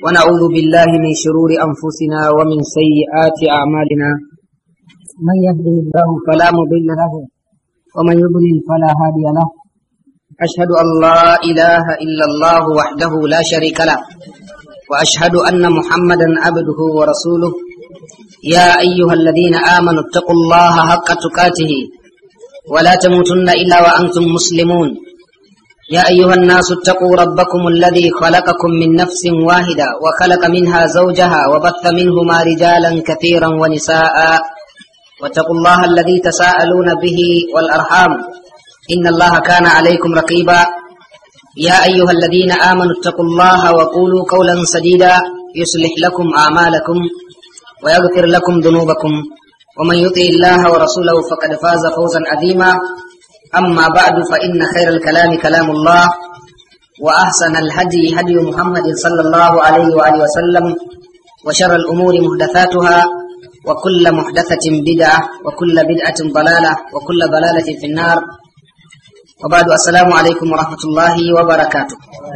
ونعوذ بالله من شرور أنفسنا ومن سيئات أعمالنا من يهده الله فلا مضل له ومن يضلل فلا هادي له أشهد أن لا إله إلا الله وحده لا شريك له وأشهد أن محمدا عبده ورسوله يا أيها الذين آمنوا اتقوا الله حق تقاته ولا تموتن إلا وأنتم مسلمون يا أيها الناس اتقوا ربكم الذي خلقكم من نفس واحدة وخلق منها زوجها وبث منهما رجالا كثيرا ونساء واتقوا الله الذي تساءلون به والأرحام إن الله كان عليكم رقيبا يا أيها الذين آمنوا اتقوا الله وقولوا قولا سديدا يصلح لكم أعمالكم ويغفر لكم ذنوبكم ومن يطع الله ورسوله فقد فاز فوزا عظيما أما بعد فإن خير الكلام كلام الله وأحسن الهدي هدي محمد صلى الله عليه وآله وسلم وشر الأمور محدثاتها وكل محدثة بدعة وكل بدعة ضلالة وكل ضلالة في النار وبعد السلام عليكم ورحمة الله وبركاته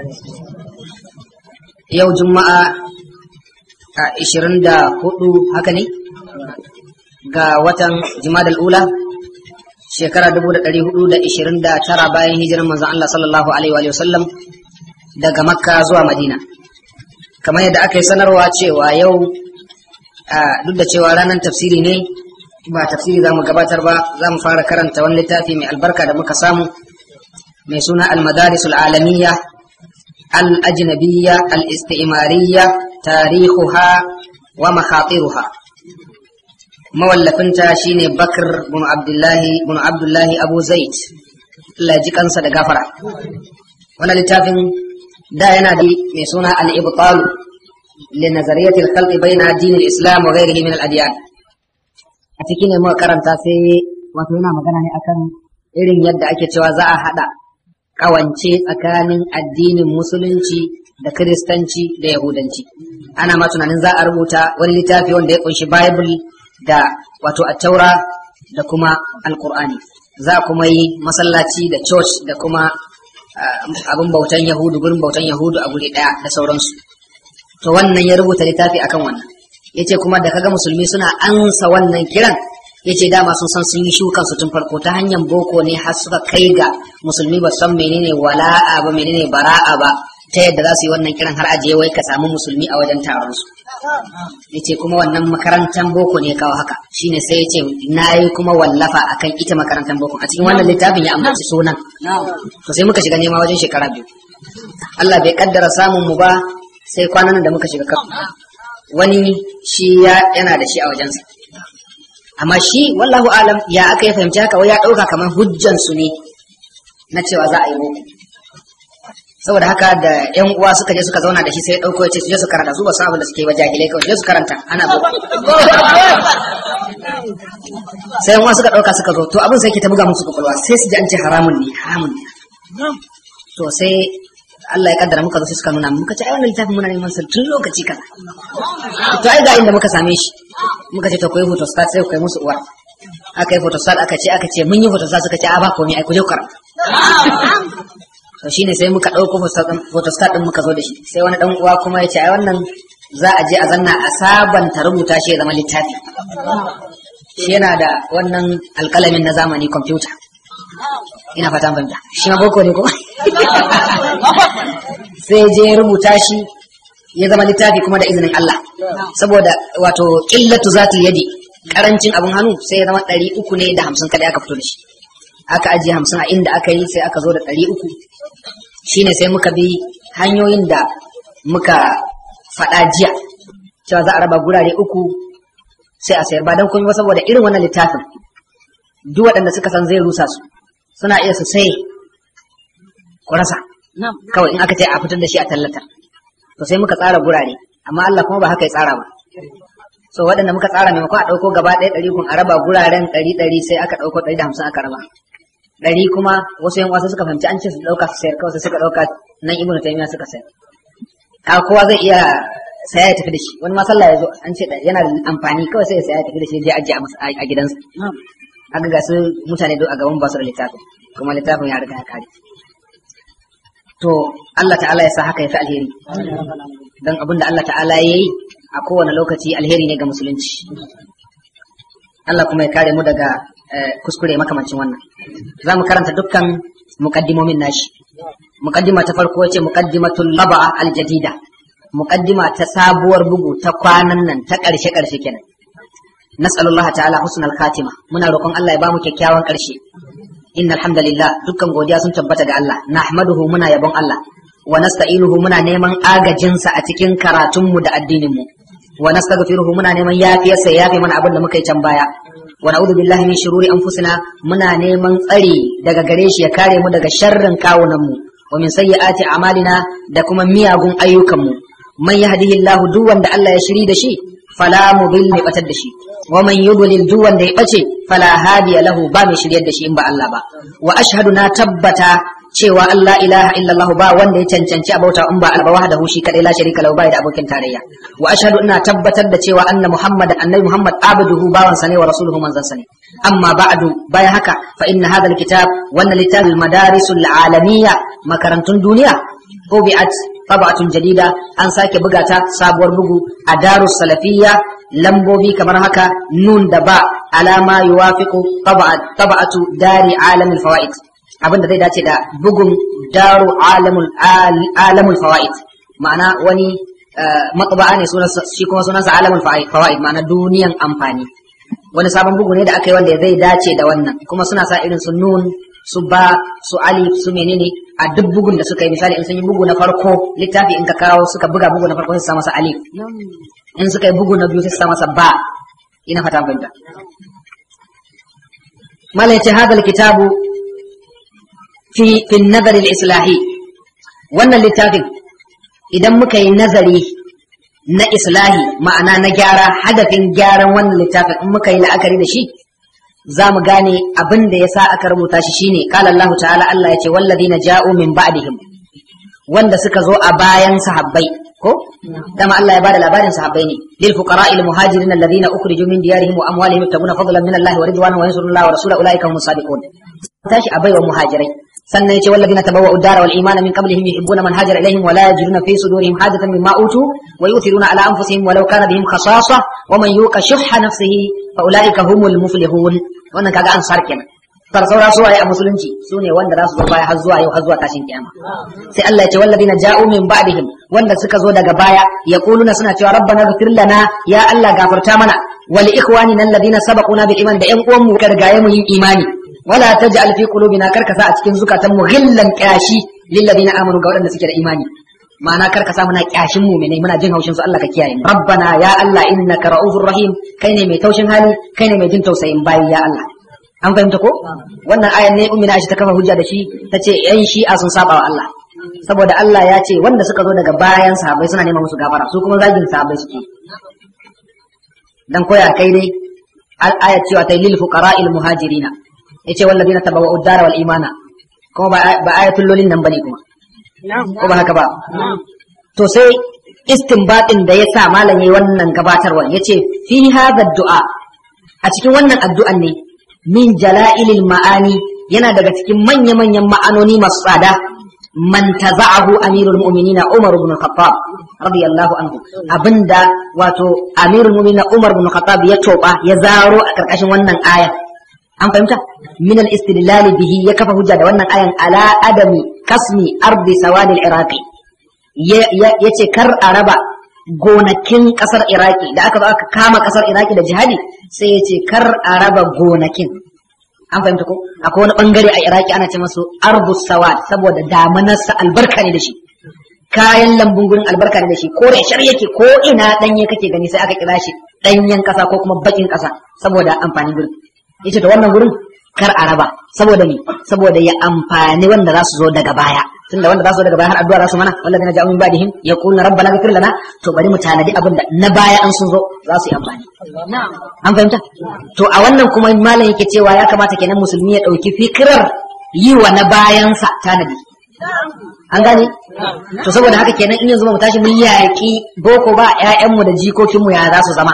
يوم جمعة 24 haka ne ga watan jimadal ula shekara 429 bayan hijirar manzon Allah sallallahu alaihi wa sallam daga makka zuwa madina kamar yadda aka yi sanarwa cewa yau duk da cewa ranar tafsiri ne ba tafsiri za mu gabatar ba za mu fara karanta wani littafi mai albarka da muka samu mai suna al-madarisul alamiyya al-ajnabiyya al-isti'mariyya tarihuha wa makhatiruha mawallafinta shine bakr bin abdullahi bin abdullahi abu zaid Allah ji kansa da gafara wannan littafin da yana da mai suna al-ibtal li nazariyati al-khalq bayna din al-islam wa ghayrihi min al-adyan a cikin ne muka karanta sai wato yana magana ne akan irin yadda ake cewa za a hada kawance tsakanin addinin musulunci da kiristanci da yahudanci ana ma tunanin za a rubuta wani littafi wanda ya kunshi bible da wato attaura da kuma alkur'ani za kuma yi masallaci da church da kuma abin bautan yahudu gurin bautan yahudu a guri daya da sauransu to wannan ya rubuta littafi akan wannan yace kuma da kaga musulmi suna ansa wannan kiran yace dama sun san sun yi shukan su tun farko ta hanyar boko ne har suka kai ga musulmi ba san menene wala'a ba menene bara'a ba ta yadda za su yi wannan kiran har aje wai ka samu musulmi a wajen taron su yace kuma wannan makarantar boko ne kawo haka shine sai yace nayi kuma wallafa akan ita makarantar boko a cikin wannan littafin ya ambaci sunan to sai muka shiga nema wajen shekara biyu Allah bai kaddara samun mu ba sai kwanan da muka shiga kan wani shi ya yana da shi a wajensa amma shi wallahu alam ya aka yi fahimci haka wai ya dauka kamar hujjan su ne na cewa za a yi boko saboda haka da yan uwa suka je suka zauna da shi sai dauko ya ce su je su karanta su ba san abin da suke ba jahilai kawai je su karanta ana boko sai yan uwa suka dauka suka zo to abin sai ke ta buga musu kwakwalwa sai su ji an ce haramun ne haramun ne to sai Allah ya kaddara muka zo sai suka nuna muka ce ai wannan littafin muna neman sa tun lokaci kaza to ai ga inda muka same shi muka ce to koyi photostat sai ku kai musu uwa aka yi photostat aka ce aka ce mun yi photostat suka ce a ba komai ai ku je ku karanta to shine sai muka ɗauko photostat ɗin muka zo da shi sai wani ɗan uwa kuma ya ce ai wannan za a je a zanna a sabanta rubuta shi ya zama littafi shi yana da wannan alƙalamin na zamani kwamfuta ina fata fahimta shi ma boko ne ko sai je rubuta shi ya zama littafi kuma da izinin Allah saboda wato qillatu zatil yadi karancin abun hannu sai ya zama ɗari uku ne da hamsin kada aka fito da shi aka ajiye hamsin a inda aka yi sai aka zo da ɗari uku shine sai muka bi hanyoyin da muka faɗa jiya cewa za a raba gurare uku sai a sayar ba don komai ba saboda irin wannan littafin duk waɗanda suka san zai rusa su suna iya su sai ku rasa kawai in aka ce a fitar da shi a tallata to sai muka tsara gurare amma Allah kuma ba haka ya tsara ba so waɗanda muka tsara maimakon a ɗauko gaba ɗaya ɗari kun a raba guraren ɗari ɗari sai aka ɗauko ɗari da hamsin aka raba ɗari kuma wasu yan wasa suka fahimci an ce su ɗauka su sayar kawai sai suka ɗauka nan ibnu taymiya suka sayar ka kowa zai iya saya ya tafi da shi wani ma sallah ya zo an ce yana da amfani kawai sai ya saya ya tafi da shi je ajiye a gidansa haka ga su mutane duk a gaban ba su da littafin kuma littafin ya riga ya kare to Allah ta'ala ya sa haka ya fi alheri don abin da Allah ta'ala ya yi a kowane lokaci alheri ne ga musulunci Allah kuma ya kare mu daga kuskure makamancin wannan za mu karanta dukkan muqaddimomin nashi muqaddima ta farko ce muqaddimatul laba'a aljadida muqaddima ta sabuwar bugu ta kwanan nan ta ƙarshe ƙarshe kenan nas'alullaha ta'ala husnal khatima muna roƙon Allah ya bamu kyakkyawan ƙarshe innal hamdalillah dukkan godiya sun tabbata ga Allah nahmaduhu muna yabon Allah wa nasta'inuhu muna neman agajinsa a cikin karatunmu da addininmu wa nastaghfiruhu muna neman yafiyarsa ya yafe mana abin da muka yi can baya wa na'udhu billahi min shururi anfusina muna neman tsari daga gare shi ya kare mu daga sharrin kawunanmu wa min sayyiati a'malina da kuma miyagun ayyukanmu man yahdihillahu duk wanda Allah ya shiri da shi fala mudil mai batar da shi wa man yudlil duk wanda ya bace fala hadiya lahu ba mai shiryar da shi in ba Allah ba wa ashhadu na tabbata cewa Allah ilaha illallah ba wanda ya cancanci a bauta in ba alba wahdahu shi kadai la sharika lahu bai da abokin tarayya wa ashhadu ina tabbatar da cewa anna muhammad annabi muhammad abduhu bawan sa ne wa rasuluhu manzon sa ne amma ba'du bayan haka fa inna hadha alkitab wannan littafin madarisul alamiyya makarantun duniya طبعت طبعة جديدة أن ساك بقاتا سابور بقو أدار السلفية لمبوبي كما هكا نون دبا على ما يوافق طبعة طبعة دار عالم الفوائد abin da zai dace da bugun daru alamul alamul fawaid ma'ana wani matba'a ne sunan shi kuma sunansa alamul fawaid ma'ana duniyan amfani wani sabon bugu ne da aka yi wanda zai dace da wannan kuma suna sa irin su nun su ba su alif su menene a duk bugun da suka yi misali in sun yi bugu na farko littafi in ka kawo suka buga bugu na farko su sa masa alif in suka yi bugu na biyu su sa masa ba ina fata fahimta malai ce hadal kitabu fi fi nazari islahi wannan littafin idan muka yi nazari na islahi ma'ana na gyara hadafin gyaran wannan littafin in muka yi la'akari da shi za mu gane abin da ya sa aka rubuta shi shine qala Allah ta'ala Allah ya ce walladina ja'u min ba'dihim wanda suka zo a bayan sahabbai ko dama Allah ya bada labarin sahabbai ne lil fuqara'il muhajirin alladhina ukhriju min diyarihim wa amwalihim yabtaguna fadlan min Allah wa ridwanan wa yansuruna Allah wa rasulahu ulaika humus sadiqun tashi a baiwa muhajirai sannan yace walladina tabawwa'u ad-dara wal imana min qablihim yuhibbuna man hajara ilayhim wa la yajiduna fi sudurihim hajatan mimma utu wa yu'thiruna ala anfusihim walau kana bihim khasasa wa man yuqa shuhha nafsihi fa ulaika humul muflihun wannan kaga ansar kenan far saura su waye a musulunci su ne wanda za su zo baya har zuwa yau har zuwa tashin kiyama sai Allah ya ce walladina ja'u min ba'dihim wanda suka zo daga baya yaquluna suna cewa rabbana ighfir lana ya Allah gafarta mana wa li ikhwanina alladhina sabaquna bil iman da yan uwan mu ka rigaye mu yin imani wala taj'al fi qulubina karkasa a cikin zukatan mu ghillan qashi lil ladina amanu ga wadanda suke da imani ma'ana karka sa muna kyashin mu'minai muna jin haushin su Allah ka kiyaye mu rabbana ya Allah innaka ra'ufur rahim kai ne mai taushin hali kai ne mai jin tausayin bayi ya Allah an fahimta ko wannan ayan ne ummi Aisha ta kafa hujja da shi tace yan shi'a sun saba wa Allah saboda Allah ya ce wanda suka zo daga bayan sahabbai suna neman musu gafara su kuma zagin sahabbai suke dan koya kai dai ayat cewa ta lil fuqara'il muhajirina yace walladina tabawwa'u ad-dara wal imana kuma ba ayatul lolin nan bane kuma ko ba haka ba to sai istinbatin da ya sa malam yayi wannan gabatarwa yace fi hadha du'a a cikin wannan addu'an ne min jala'ilil ma'ani yana daga cikin manya-manyan ma'anoni masu tsada man taza'ahu amirul mu'minina Umar ibn Khattab radiyallahu anhu abinda wato amirul mu'minina Umar ibn Khattab ya toba ya zaro a karkashin wannan aya an fahimta min al-istidlal bihi ya kafa hujja da wannan ayan ala adami kasmi ardi sawadil iraqi ya ce kar a raba gonakin kasar iraki da aka zo aka kama kasar iraki da jihadi sai ya ce kar a raba gonakin an fahimta ko akwai wani bangare a iraki ana ce masu ardu sawad saboda damanarsa albarka ne da shi kayan lambun gurin albarka ne da shi kore shar yake ko ina danye kake gani sai aka kira shi danyen kasa ko kuma bakin kasa saboda amfanin gurin yace to wannan gurin kar a raba saboda me saboda ya amfani wanda za su zo daga baya tunda wanda za su zo daga baya har addu'a za su mana wallazina ja'u min ba'dihim yaquluna rabbana ighfir lana to bari mu tanadi abinda na baya an sun zo za su yi amfani an fahimta to a wannan kuma malam yake cewa ya kamata kenan musulmi ya dauki fikirar yi wa na bayansa tanadi an gane to saboda haka kenan in yanzu mu tashi mun yaƙi boko ba ƴaƴanmu da jikokinmu ya za su zama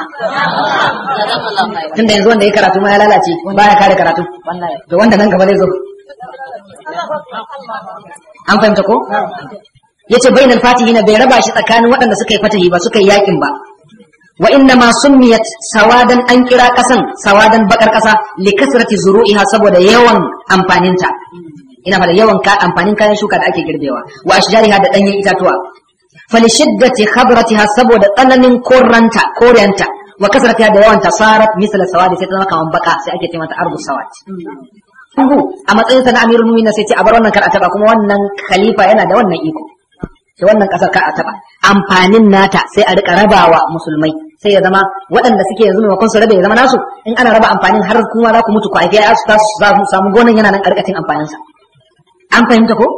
tunda yanzu wanda ya karatu ma ya lalace ba ya kare karatu to wanda nan gaba zai zo an fahimta ko yace bainal fatihina bai raba shi tsakanin waɗanda suka yi fatahi ba suka yi yakin ba wa inna ma summiyat sawadan an kira kasan sawadan bakar kasa li kasrati zuru'iha saboda yawan amfaninta ina fada yawan ka amfanin kayan shuka da ake girbewa wa ashjariha da danyen itatuwa fali shiddati khabratiha saboda tsananin koranta korenta wa kasratiha da yawan tasarat misla sawadi sai ta zama kaman baka sai ake ce mata ardu sawat Uhu, a matsayin sa na amirul mu'minin sai ce a bar wannan kar a taba kuma wannan khalifa yana da wannan iko sai wannan kasar kar a taba amfanin nata sai a rika rabawa musulmai sai ya zama waɗanda suke yanzu maimakon su rabe ya zama nasu in ana raba amfanin har kuma za ku mutu ku haifi ya su tasu za mu samu gonan yana nan karkacin amfanin sa an fahimta ko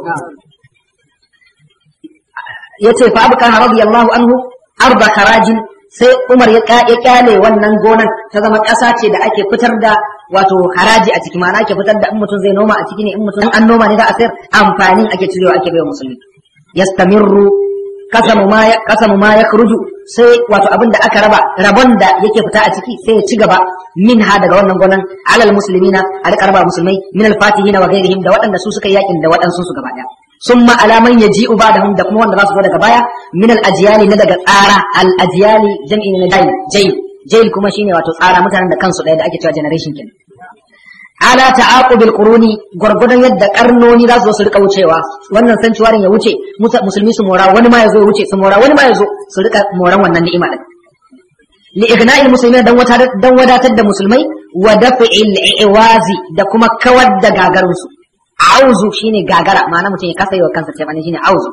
yace fa abu kana radiyallahu anhu arba karajin sai Umar ya kyale wannan gonan ta zama ƙasa ce da ake fitar da wato haraji a ciki ma'ana ake fitar da in mutum zai noma a ciki ne in mutum an noma ne za a sayar amfanin ake cirewa ake baiwa musulmi yastamirru kasamu ma ya kasamu ma yakhruju sai wato abin da aka raba rabon da yake fita a ciki sai ya ci gaba min ha daga wannan gonan alal muslimina a rika raba musulmai min al fatihina wa ghairihim da waɗanda su suka yakin da waɗansu su gaba daya summa alaman yaji'u ba'dahum da kuma wanda za su zo daga baya min al ajyali na daga tsara al ajyali jam'i na jail jail jail kuma shine wato tsara mutanen da kansu daya da ake cewa generation kenan ala ta'aqubil quruni gurgudan yadda karnoni za su zo su rika wucewa wannan sanctuarin ya wuce musulmi su mora wani ma ya zo ya wuce su mora wani ma ya zo su rika moran wannan ni'ima din li igna'il muslimin dan wata dan wadatar da musulmai wa daf'il iwazi da kuma kawar da gagarun su auzu shine gagara ma'ana mutum ya kasa yi wa kansa ce bane shine auzu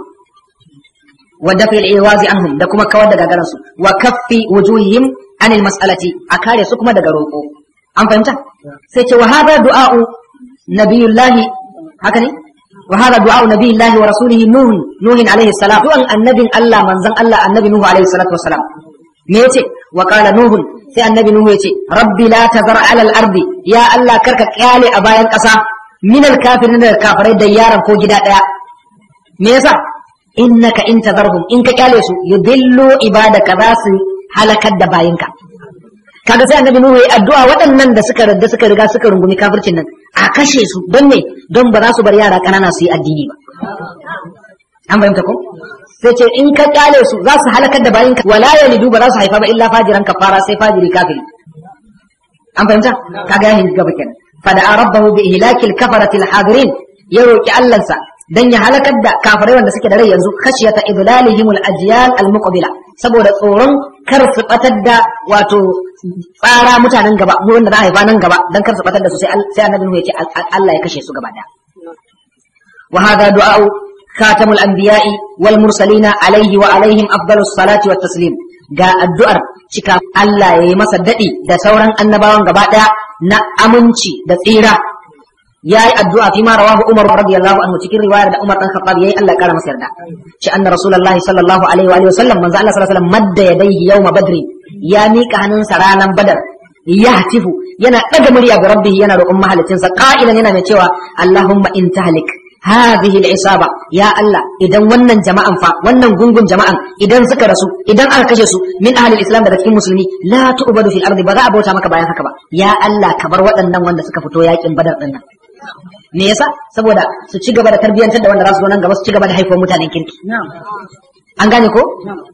wa daf'il iwazi anhum da kuma kawar da gagaran su wa kaffi wujuhihim anil mas'alati a kare su kuma daga roƙo an fahimta sai ce wa hada du'a'u nabiyullahi haka ne wa hada du'a'u nabiyullahi wa rasulihi nuh nuh alaihi salam du'an annabin Allah manzon Allah annabi nuh alaihi salatu wassalam me yace wa qala nuh sai annabi nuh yace rabbi la tazar ala al-ardi ya Allah karka kyale a bayan ƙasa min al-kafirin da kafirai da yaran ko gida daya me yasa innaka in tazarhum in ka kyale su yudillu ibadaka za su halakar da bayinka kaga sai annabi nuhu ya addu'a waɗannan da suka radda suka riga suka rungumi kafircin nan a kashe su don me don ba za su bar yara ƙanana su yi addini ba an fahimta ko sai ce in ka kyale su za su halakar da bayin ka wala yalidu ba za su haifa ba illa fajiran kafara sai fajiri kafiri an fahimta kaga ya hinga gaba kenan fada rabbahu bi ihlakil kafarati hadirin ya roki Allahnsa dan ya halakar da kafirai wanda suke da rai yanzu khashiyata idlalihimul ajyal al muqbila saboda tsoron kar su batar da wato tsara mutanen gaba mu wanda za a haifa nan gaba dan kar su batar da su sai sai annabi Nuhu ya ce Allah ya kashe su gaba da wa hada du'a'u khatamul anbiya'i wal mursalina alaihi wa alaihim afdalus salati wat taslim ga addu'ar cika Allah ya yi masa dadi da sauran annabawan gaba daya na aminci da tsira yayi addu'a fi ma rawahu Umar radiyallahu anhu cikin riwayar da Umar dan Khattab yayi Allah kara masa yarda ci anna rasulullahi sallallahu alaihi wa alihi wasallam manzo Allah sallallahu alaihi wasallam madda yadayhi yawma badri ya mika hannunsa ranan badar ya hatifu yana daga murya ga rabbihi yana roƙon mahalicinsa qa'ilan yana mai cewa Allahumma in tahlik hadhihi al-isaba ya Allah idan wannan jama'an fa wannan gungun jama'an idan suka rasu idan aka kashe su min ahli al-islam daga cikin musulmi la tu'badu fil ardi ba za a bauta maka bayan haka ba ya Allah ka bar waɗannan wanda suka fito yakin badar din nan me yasa saboda su ci gaba da tarbiyyantar da wanda za su zo nan gaba su ci gaba da haifuwar mutanen kirki an gane ko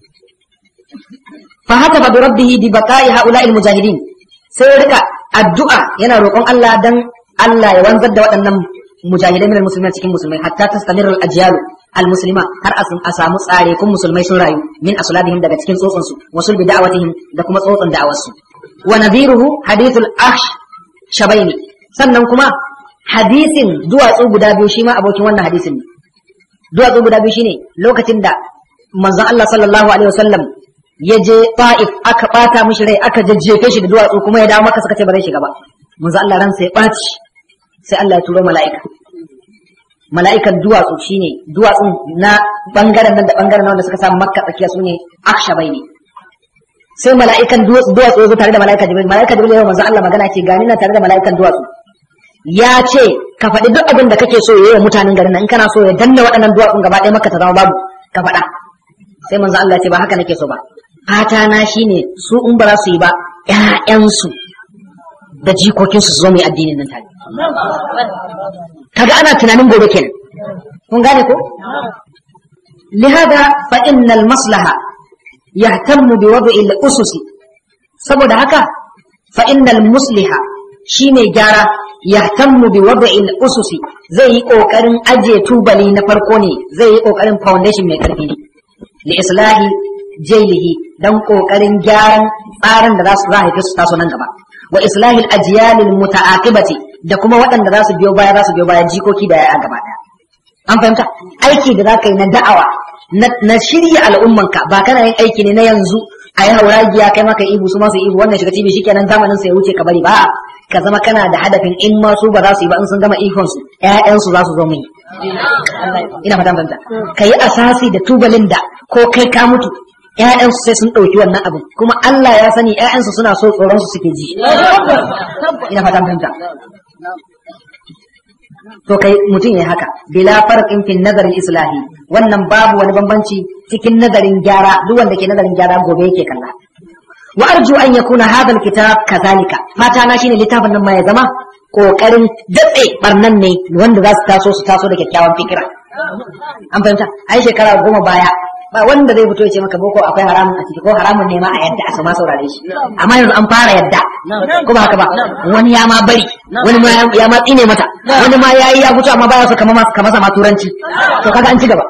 fa haka fa bi rabbihi bi baqa'i ha'ula'il mujahidin sai rika addu'a yana roƙon Allah dan Allah ya wanzar da waɗannan mujahidai minal musulmai cikin musulmai hatta tastamirru al-ajyal al-muslima har a samu tsare kun musulmai sun rayu min asulabihim daga cikin tsotson su wasul bi da'awatihim da kuma tsotson da'awar su wa nadhiruhu hadithul ahsh shabaini sannan kuma hadisin duwatsu guda biyu shi ma abokin wannan hadisin ne duwatsu guda biyu shine lokacin da manzon Allah sallallahu alaihi wasallam ya je Ta'if aka bata mishi rai aka jajjefe shi da duwatsu kuma ya dawo maka suka ce ba zai shiga ba manzon Allah ransa ya ɓaci sai Allah ya turo mala'ika mala'ikan duwatsu shine duwatsun na bangaren nan da bangaren nan da suka samu makka tsakiya sune akshabai ne sai mala'ikan duwatsu duwatsu ya zo tare da mala'ika jibril mala'ika jibril ya manzon Allah magana ce gani na tare da mala'ikan duwatsu ya ce ka faɗi duk abin da kake so yayi wa mutanen garin nan in kana so ya danna waɗannan duwatsun gaba ɗaya maka ta zama babu ka faɗa sai manzo Allah ce ba haka nake so ba fata na shine su in ba za su yi ba ƴaƴansu da jikokinsu su zo mai addinin nan tare kaga ana tunanin gobe kenan kun gane ko lihada fa innal maslaha yahtammu bi wad'i al-usus saboda haka fa innal musliha shine gyara yahtammu bi wad'i al-usus zai yi kokarin aje tubali na farko ne zai yi kokarin foundation mai karfi ne li islahi jailihi dan kokarin gyaran tsarin da za su za su taso nan gaba wa islahi al-ajyal al-muta'aqibati da kuma waɗanda za su biyo baya za su biyo baya jikoki da ya gaba daya an fahimta aiki da za ka yi na da'awa na shirya al'ummanka ba kana yin aiki ne na yanzu a yi hauragiya kai maka ihu su masu ihu wannan shiga cibi shikenan zamanin sa ya wuce ka bari ba ka zama kana da hadafin in ma su ba za su yi ba in sun gama ihun su ƴaƴan su za su zo mun ina fatan fahimta ka yi asasi da tubalin da ko kai ka mutu ƴaƴan su sai sun ɗauki wannan abin kuma Allah ya sani ƴaƴan su suna so tsoron su suke ji ina fatan fahimta to kai mutum ya haka bila farqin fi nazarin islahi wannan babu wani bambanci cikin nazarin gyara duk wanda ke nazarin gyara gobe yake kalla wa arju an yakuna hadha alkitab kazalika fata na shine littafin nan ma ya zama kokarin datse barnan ne wanda za su taso su taso da kyakkyawan fikira an fahimta ai shekara goma baya ba wanda zai fito ya ce maka boko akwai haramun a ciki ko haramun ne ma a yadda a sama saurare shi amma yanzu an fara yadda ko ba haka ba wani ya ma bari wani ma ya ma tsine mata wani ma yayi ya fito amma baya so kama kama sama turanci to kaga an ci gaba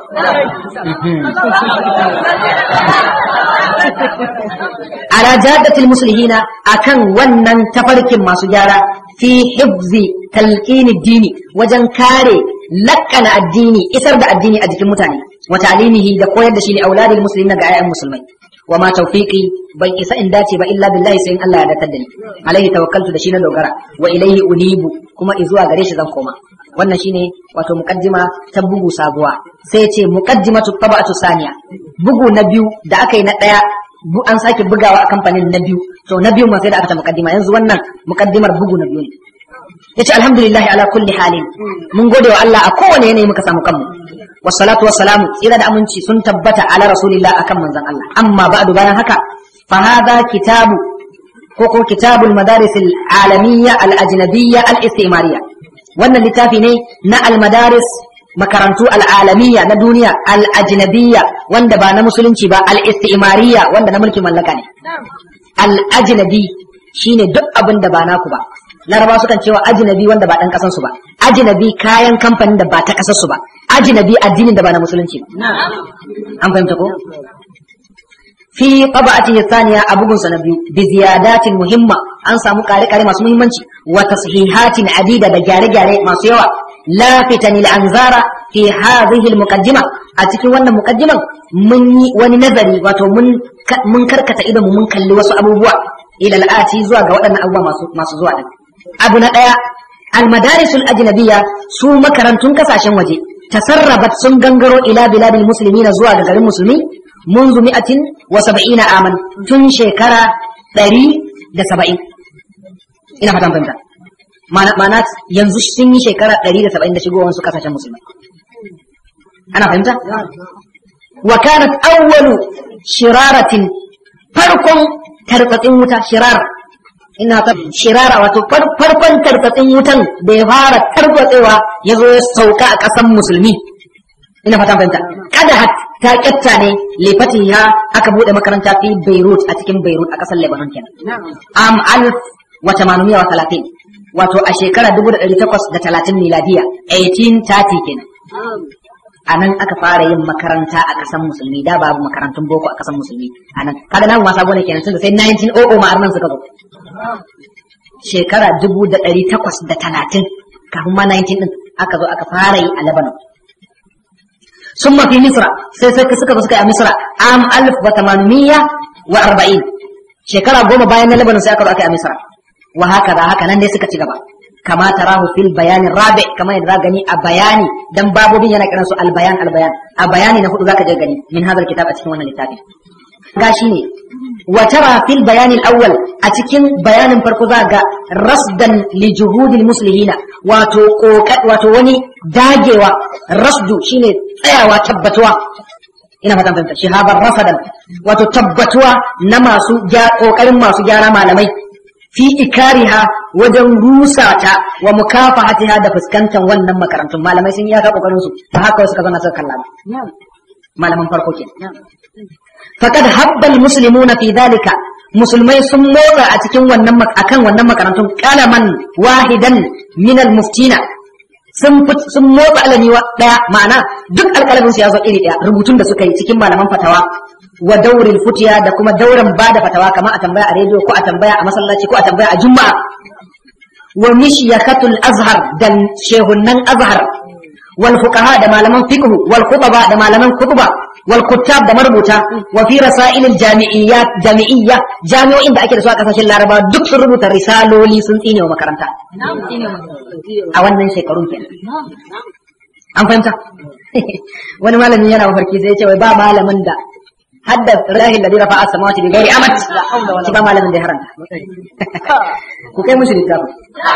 ala jaddatil muslihina akan wannan tafarkin masu gyara fi hifzi talqini dini wajen kare lakkana addini isar da addini a jikin mutane wa ta'limihi da koyar da shi ne auladil muslimin ga ayyan musulmai wa ma tawfiqi ban isa in dace ba illa billahi sai in Allah ya datar da ni alaihi tawakkaltu da shi na dogara wa ilaihi unibu kuma izuwa gare shi zan koma wannan shine wato muqaddima ta bugu sabuwa sai ce muqaddimatu tabatu saniya bugu na biyu da aka yi na daya an sake bugawa a kamfanin na biyu to na biyu ma sai da aka ta muqaddima yanzu wannan muqaddimar bugu na biyu ne yace alhamdulillah ala kulli halin mun gode wa Allah a kowane yanayi muka samu kanmu wassalatu wassalamu tsira da aminci sun tabbata ala rasulillah akan manzon Allah amma ba'du bayan haka fa hadha kitabu ko ko kitabul madaris al alamiyya al ajnabiyya al istimariyya wannan littafi ne na al madaris makarantu al alamiyya na duniya al ajnabiyya wanda ba na musulunci ba al istimariyya wanda na mulkin mallaka ne al ajnabi shine duk abin da ba naku ba laraba sukan cewa ajnabi wanda ba dan kasan su ba ajnabi kayan kamfanin da ba ta kasar su ba ajnabi addinin da ba na musulunci ba an fahimta ko fi qaba'atihi thaniya abugun sa na biyu bi ziyadatin muhimma an samu kare-kare masu muhimmanci wa tashihatin adida da gyare-gyare masu yawa lafitan anzara fi hadhihi almuqaddima a cikin wannan muqaddiman mun yi wani nazari wato mun mun karkata idan mun kalli wasu abubuwa ila al'ati zuwa ga waɗannan abubuwa masu masu zuwa din abu na ɗaya almadarisul ajnabiyya su makarantun kasashen waje tasarrabat sun gangaro ila biladil muslimina zuwa ga garin musulmi منذ مئة وسبعين عاما تن شكرا ɗari da saba'in ina fatan fahimta ma'ana yanzu sun yi shekara ɗari da saba'in da shigowar su kasashen musulmai ana fahimta wa kanat awwalu shiraratin farkon tartsatsin wuta shirar ina ta shirara wato farkon tartsatsin wutan da ya fara tartsatsewa ya zo ya sauka a ƙasan musulmi ina fatan fahimta kada ta kyatta ne lefatiha aka bude makaranta fi Beirut a cikin Beirut a kasar Lebanon kenan am alf wa tamanumiya wa talatin wato a shekara dubu da ɗari takwas da talatin miladiya 1830 kenan a nan aka fara yin makaranta a ƙasar musulmi da babu makarantun boko a ƙasar musulmi a nan kaga namu ma sabo ne kenan tunda sai 1900 ma arnan suka zo shekara dubu da ɗari takwas da talatin kafin ma 19 din aka zo aka fara yi a Lebanon ثم في مصر سيسك سكة سكة مصر عام 1840 شكرا قوم باين لبنان سيأكل أكي مصر وهكذا هكذا نندي سكة تغبا كما تراه في البيان الرابع كما يدرى غني البياني دم بابو بي ينك نسو البيان البيان البياني نفوت ذاك جغني من هذا الكتاب أتكين وانا لتابي غاشيني وترى في البيان الأول أتكين بيان فرقذا رصدا لجهود المسلمين واتو واتو وني dagewa rasdu shine tsayawa tabbatuwa ina fatan fahimta shihabar rasadan wato tabbatuwa na masu kokarin masu gyara malamai fi ikariha wajen rusa ta wa mukafahatiha da fuskantar wannan makarantun malamai sun yi aka kokarin su ta haka wasu ka zauna suka kalla malaman farko ke faqad habbal muslimuna fi dhalika musulmai sun motsa a cikin wannan akan wannan makarantun kalaman wahidan min al muftina sun sun motsa alami daya ma'ana duk alƙalamin su ya zo iri daya rubutun da suka yi cikin malaman fatawa wa dauril futiya da kuma dauran bada fatawa kamar a tambaya a rediyo ko a tambaya a masallaci ko a tambaya a juma'a wa mishiyakatul azhar da shehunnan azhar wal fuqaha da malaman fiqh wal khutaba da malaman khutba wal kuttab da marubuta wa fi rasailil jami'iyyat jami'iyya jami'o'in da ake da su a kasashen laraba duk sun rubuta risaloli sun tsine wa makaranta a wannan shekarun kenan an fahimta wani malamin yana mafarki sai ya ce wai ba malamin da hadda rahin da rafa as-samawati bi ghairi amat shi ba malamin da ya haranta ku kai mushi littafin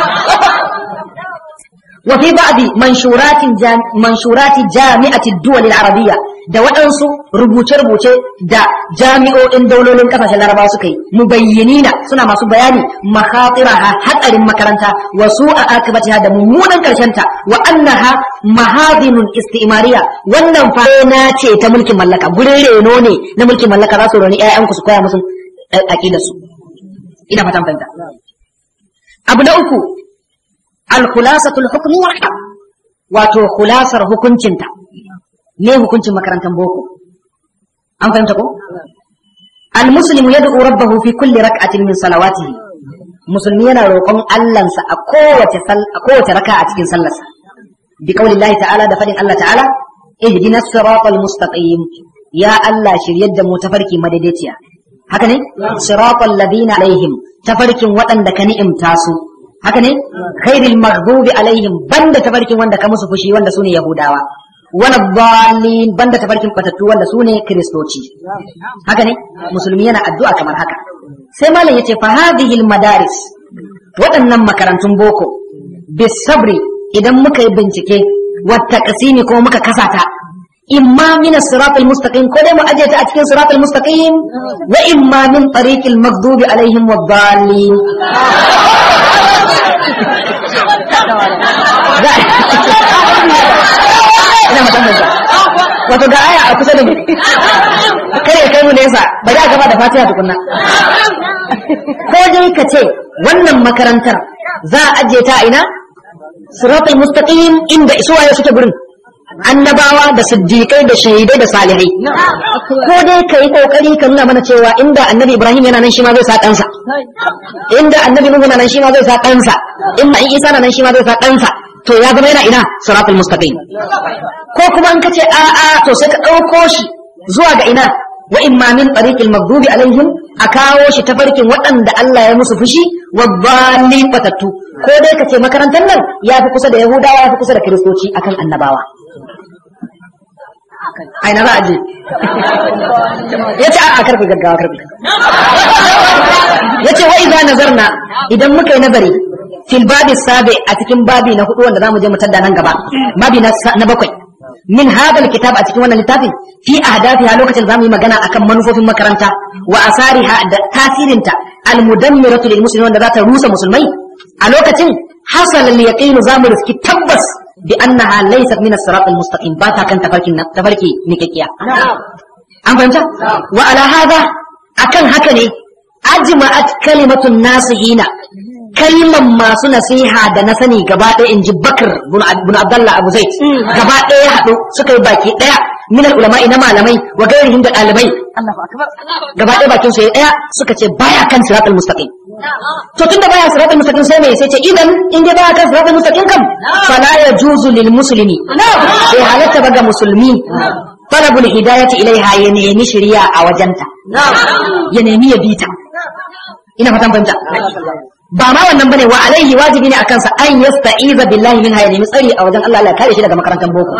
وفي بعض منشورات جام منشورات جامعة الدول العربية da waɗansu rubuce-rubuce da jami'o'in daulolin ƙasashen larabawa suka yi mubayyinina suna masu bayani makhatiraha hatsarin makaranta wa su'a akibatiha da mummunan ta wa annaha mahadinun istimariya wannan fa na ce ta mulkin mallaka gurin reno ne na mulkin mallaka za su roni ƴaƴanku su koya musu aqidar su ina fatan fahimta abu na uku al-khulasatul hukmi wal wato khulasar hukuncinta me hukuncin makarantar boko an fahimta ko al-muslimu yad'u rabbahu fi kulli rak'atin min salawatihi musulmi yana roƙon Allahnsa a kowace a kowace raka a cikin sallarsa bi qaulillahi ta'ala da fadin Allah ta'ala ihdinas siratal mustaqim ya Allah shiryar da mu tafarki madaidaiciya haka ne siratal ladina alaihim tafarkin waɗanda ka ni'imta su haka ne khairil maghdubi alaihim banda tafarkin wanda ka musu fushi wanda sune yahudawa wala dhalin banda tafarkin batattu wanda sune kristoci haka ne musulmi yana addu'a kamar haka sai malam yace fa hadhihi al madaris waɗannan makarantun boko bisabri idan muka yi bincike wa taqsimi ko muka kasata imma min as-sirat al-mustaqim ko dai mu aje ta a cikin sirat al-mustaqim wa imma min tariq al-maghdubi alaihim wad-dallin ina musamman sa wato ga aya a kusa da mu kare kai mu nesa bari a gaba da fatiha tukunna ko dai ka ce wannan makarantar za a aje ta ina siratul mustaqim inda isuwaye suke gurin annabawa da siddiƙai da shahidai da salihai ko dai ka yi ƙoƙari ka nuna mana cewa inda annabi ibrahim yana nan shi ma zai sa ɗansa inda annabi nuhu na nan shi ma zai sa ɗansa inda in isa na nan shi ma zai sa ɗansa to ya zama yana ina siratul mustaqim ko kuma in ka ce a a to sai ka ɗauko shi zuwa ga ina wa imma min tariqil maghdubi alaihim a kawo shi ta farkin waɗanda Allah ya musu fushi wa dhalin batattu ko dai ka ce makarantar nan ya fi kusa da yahudawa ya fi kusa da kiristoci akan annabawa aina za a je ya ce a karfi gaggawa karfi ya ce wa iza nazarna idan muka yi nazari fil babi sabi a cikin babi na hudu wanda za mu je mu tadda nan gaba babi na bakwai min hadal kitab a cikin wannan littafin fi ahdafiha lokacin zamu yi magana akan manufofin makaranta wa asariha da tasirinta almudammiratu lil muslimin wanda za ta rusa musulmai a lokacin hasal al yaqin zamu riski tabbas bi annaha laysat min as-sirat al-mustaqim ba ta kan tafarkin tafarki mikakkiya an fahimta wa ala hada akan haka ne ajma'at kalimatun nasihina kalman masu nasiha da na sani gaba ɗaya in ji bakar bin abdallah abu zaid gaba ɗaya haɗu suka yi baki ɗaya min ulama'i na malamai wa gairihim da ɗalibai gaba ɗaya bakin su ɗaya suka ce baya kan siratul mustaqim to tunda baya siratul mustaqim sai me sai ce idan in dai baya kan siratul mustaqim kam fala yajuzu lil muslimi bai halatta ba ga musulmi talabul hidayati ilaiha ya nemi shari'a a wajenta ya nemi ya bita ina fatan fahimta ba ma wannan bane wa alaihi wajibi ne akan sa an yasta'iza billahi minha ya nemi tsari a wajen Allah Allah kare shi daga makarantar boko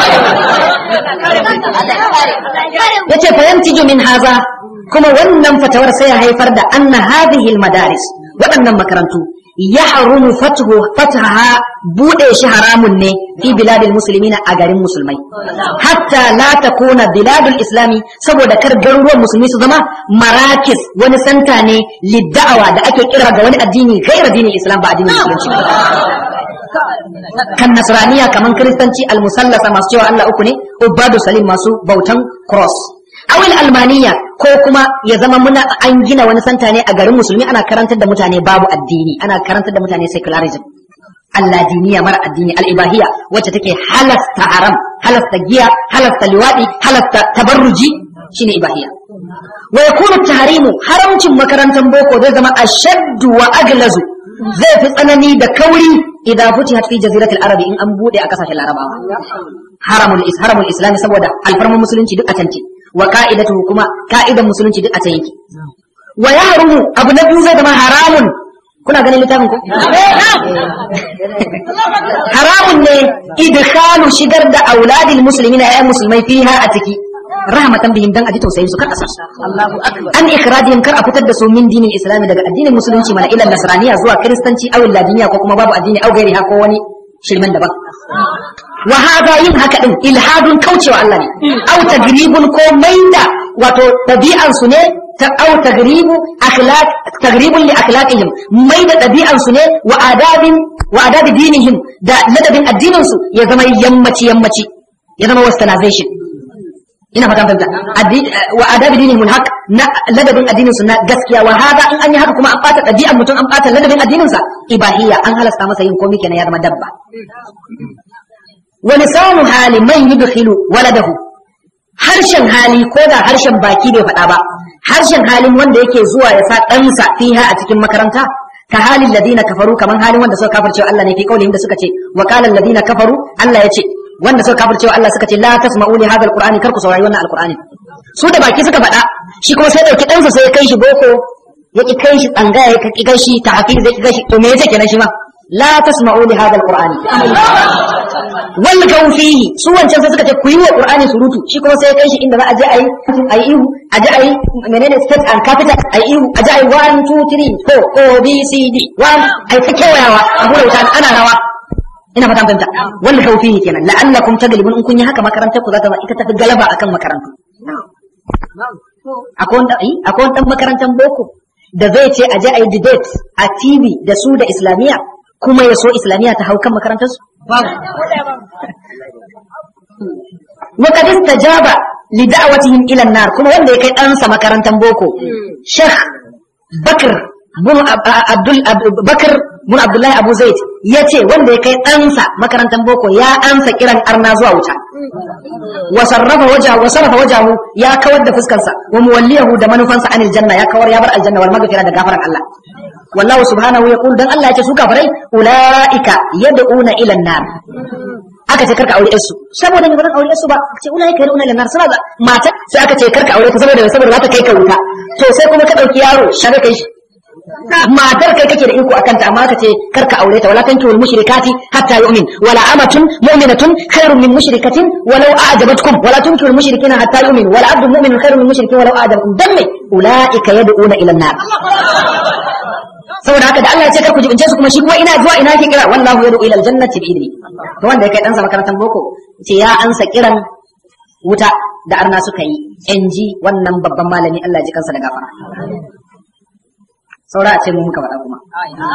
yace fa yantiju min haza kuma wannan fatawar sai ya haifar da anna hadhihi almadaris waɗannan makarantu yahrumu fathu fathaha bude shi haramun ne fi biladil muslimina a garin musulmai hatta la takuna biladul islami saboda kar garuruwan musulmi su zama marakis wani santa ne lidda'awa da ake kira ga wani addini gaira dinin islam ba addinin musulunci kan nasraniya kaman kristanci almusallasa masu cewa Allah uku ne ubadu salim masu bautan cross awil almaniya ko kuma ya zama muna an gina wani santa ne a garin musulmi ana karantar da mutane babu addini ana karantar da mutane secularism Allah diniya mara addini al'ibahiya wacce take halasta haram halasta giya halasta liwadi halasta tabarruji shine ibahiya wa yakunu tahrimu haramcin makarantar boko zai zama ashaddu wa aglazu zai fi tsanani da kauri idan futihat fi jaziratul arabi in an bude a kasashen larabawa haramul is haramul islam saboda alfarman musulunci duk a tanti wa ka'idatu kuma ka'idan musulunci duk a can yake wa yahrumu abu na biyu zai zama haramun kuna ganin littafin ku haramun ne idkhalu shigar da auladil muslimina ya musulmai fiha a ciki rahmatan bihim dan aji tausayin su kar asar an ikradihim kar a fitar da su min dinin islami daga addinin musulunci mana ila nasraniya zuwa kristanci aw ladiniya ko kuma babu addini aw gairi ko wani shirman daban wa hada yin haka din ilhadun kaucewa Allah ne aw tagribun ko maida wato dabi'an su ne ta aw tagribu akhlaq tagribun li akhlaqihim maida dabi'an su ne wa adabin wa adabi dinihim da ladabin addinin su ya zama yammaci yammaci ya zama westernization ina fatan fahimta wa adabi dinihim alhaq na ladabin addinin su na gaskiya wa hada in an yi haka kuma an bata dabi'an mutum an bata ladabin addinin sa ibahiyya an halasta masa yin komai kenan ya zama dabba wa lisanu hali man yudkhilu waladahu harshen hali ko da harshen baki bai faɗa ba harshen halin wanda yake zuwa ya sa ɗansa fiha a cikin makaranta ka halin ladina kafaru kaman halin wanda suka kafirce Allah ne fi kaulihim da suka ce wa qala ladina kafaru Allah ya ce wanda suka kafirce Allah suka ce la tasma'u li hadha alqur'ani kar ku saurari wannan alqur'ani su da baki suka faɗa shi kuma sai dauki ɗansa sai ya kai shi boko ya ki kai shi tsangaya ya ki kai shi tahfiz ya ki kai shi to me yace kenan shi ma la tasma'u li hadha alqur'ani wal fihi su wancan sai suka ce ku yi wa qur'ani surutu shi kuma sai ya kai shi inda za a je ayi ayi ihu a je ayi menene state and capital ayi ihu a je ayi 1 2 3 4 o b c d 1 ayi ta kewayawa a hura wuta ana rawa ina fatan fahimta wal fihi kenan la'allakum taglibun in kun yi haka makarantar ku za ta ita tafi galaba akan makarantu akwai wanda ai akwai wanda makarantar boko da zai ce a je ayi debate a TV da su da islamiyya kuma ya so islamiyya ta hau kan makarantarsu وقد استجاب لدعوتهم الى النار kuma wanda ya kai ɗansa makarantar boko Sheikh Bakr bin Abdul Bakr bin Abdullahi Abu Zaid yace wanda ya kai ɗansa makarantar boko ya ansa kiran arna zuwa wuta wa sarrafa wajahu wa sarrafa wajahu ya kawar da fuskarsa wa muwalliyahu da manufansa anil janna ya kawar ya bar aljanna wal maghfira da gafaran Allah wallahu subhanahu yaqul dan Allah yace su kafirai ulaika yad'una ila an-nar aka ce karka aure su saboda ne ba zan aure su ba ce ulaika yad'una ila an-nar suna da mata sai aka ce karka aure ta saboda saboda za ta kai ka wuta to sai kuma ka dauki yaro shaga kai shi matar kai kake da iko akan ta amma ka ce karka aure ta wala tankihul mushrikati hatta yu'min wala amatun mu'minatun khairun min mushrikatin walau a'jabatkum wala tunkihul mushrikina hatta yu'min wala abdun mu'minun khairun min mushrikin walau a'jabatkum dan me ulaika yad'una ila an-nar saboda haka da Allah ya ce kar ku jibince su kuma shi kuma ina zuwa ina ke kira wallahu yad'u ila aljannati bi idni to wanda ya kai dan sa makarantar boko ce ya ansa kiran wuta da arna suka yi NG wannan babban malami Allah ya ji kansa da gafara saura a ce mu muka faɗa kuma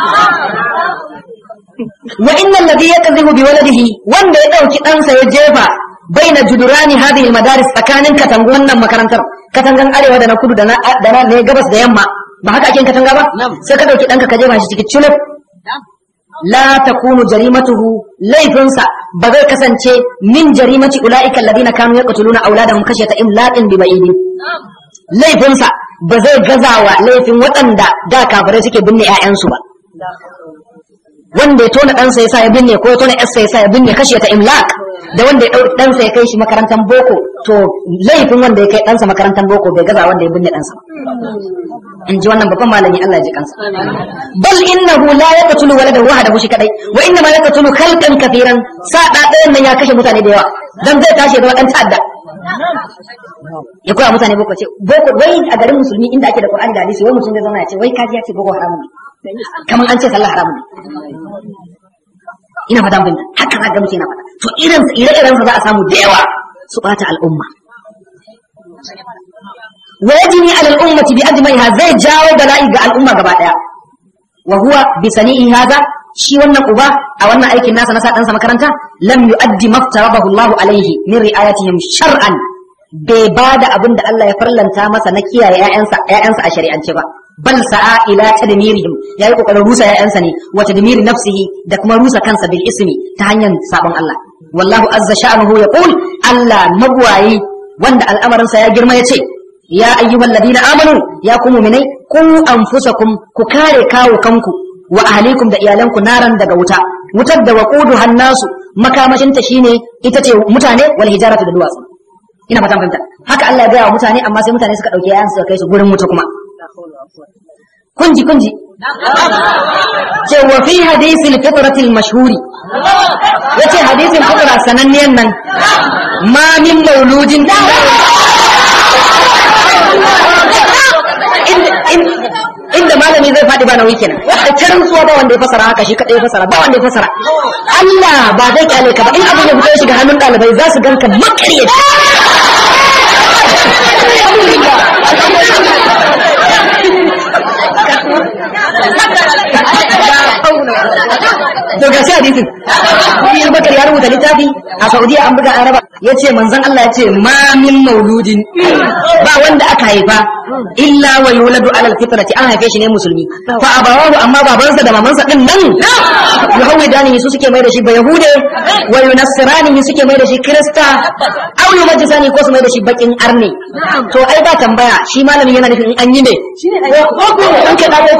wa innal ladhi yakdhibu bi waladihi wanda ya dauki ɗansa ya jefa baina judurani hadhihi almadaris tsakanin katangu wannan makarantar katangan arewa da na kudu da na da na ne gabas da yamma ba haka ake katanga ba sai ka dauki danka ka jefa shi cikin culub la takunu jarimatuhu laifinsa ba zai kasance min jarimati ulaika alladhina kanu yaqtuluna auladahum khashyata imlaqin bi ba'idin laifinsa ba zai gazawa laifin waɗanda da kafirai suke binne 'ya'yansu ba wanda ya tona ɗansa ya sa ya binne ko ya tona ƴarsa ya sa ya binne kashe ta imlak da wanda ya ɗau ɗansa ya kai shi makarantar boko to laifin wanda ya kai ɗansa makarantar boko bai gaza wanda ya binne ɗansa in ji wannan babban malami Allah ya ji kansa bal innahu la yaqtulu waladahu wahdahu shi kadai wa inna ma yaqtulu khalqan kathiran sa da ɗayan nan ya kashe mutane da yawa dan zai tashi da ɗan ta'adda ya koya mutane boko ce boko wai a garin musulmi inda ake da Qur'ani da hadisi wai mutum zai zauna ya ce wai kaji ya ce boko haramun ne kamar an ce sallah haramun ne ina fata mun haka za ga mutum yana fata to irin ire-iren sa za a samu da yawa su bata al'umma wa yajni ala al-ummati bi ajmaiha zai jawo bala'i ga al'umma gaba daya wa huwa bi sani'i hadha shi wannan uba a wannan aikin nasa na sa ɗansa makaranta lam yu'addi maftarabahu Allah alaihi min ri'ayatihim shar'an bai ba da abin da Allah ya farlanta masa na kiyaye ƴaƴansa ƴaƴansa a shari'ance ba bal sa'a ila tadmirihim yayi kokarin rusa ƴaƴansa ne wa tadmiri nafsihi da kuma rusa kansa bil ismi ta hanyar sabon Allah wallahu azza sha'nuhu yaqul Allah magwayi wanda al'amarinsa ya girma yace ya ayyuhal ladina amanu ya ku mu'minai ku anfusakum ku kare kawo kanku wa ahlikum da iyalanku naran daga wuta wutar da waqudu hannasu makamashinta shine ita ce mutane wal hijaratu da duwatsu ina fatan fahimta haka Allah ya gaya wa mutane amma sai mutane suka dauke yayan suka kai su gurin wuta kuma kunji kunji ce wa fi hadisi al-fitrati al-mashhuri yace hadisin fitra sananniyan nan ma min mauludin inda malami zai faɗi ba nauyi kenan da tarin suwa ba wanda ya fasara haka shi kadai ya fasara ba wanda ya fasara Allah ba zai kyale ka ba in abin ya fito ya shiga hannun ɗalibai za su ganka makaryaci to ga shi hadisin Ibn Bakar ya rubuta littafi a Saudiya an buga an raba yace manzon Allah yace ma min mauludin ba wanda aka haifa illa wa yuladu ala alfitrati an haife shi ne musulmi fa abawahu amma babansa da mamansa din nan yuhawidani su suke mai da shi ba yahude wa yunassirani suke mai da shi krista aw yumajjisani ko su mai da shi bakin arne to ai ba tambaya shi malamin yana nufin in an yi ne ko ko an ke dawo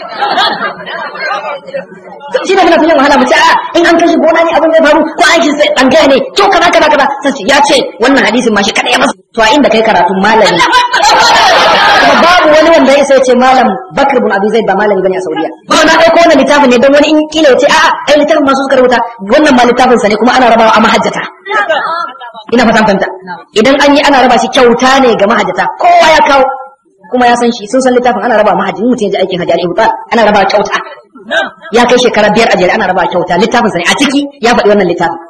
shi ne muna filin wahala mu ce a in an kashi gona ne abin zai faru ko an shi sai an gaya ne to kaza kaza kaza sai ya ce wannan hadisin ma shi kada ya masa to a inda kai karatu malami kuma babu wani wanda ya sai ce malam Bakr bin Abi Zaid ba malami bane a Saudiya kuma na dauko wannan littafin ne don wani in kila ya ce a'a ai littafin masu suka rubuta wannan ma littafin sa ne kuma ana rabawa a mahajjata ina fatan fanta idan an yi ana raba shi kyauta ne ga mahajjata kowa ya kawo kuma ya san shi sun san littafin ana raba mahajji mutum ya ji aikin hajji al-ibtal ana raba kyauta ya kai shekara biyar a jere ana raba kyauta littafin sa ne a ciki ya faɗi wannan littafin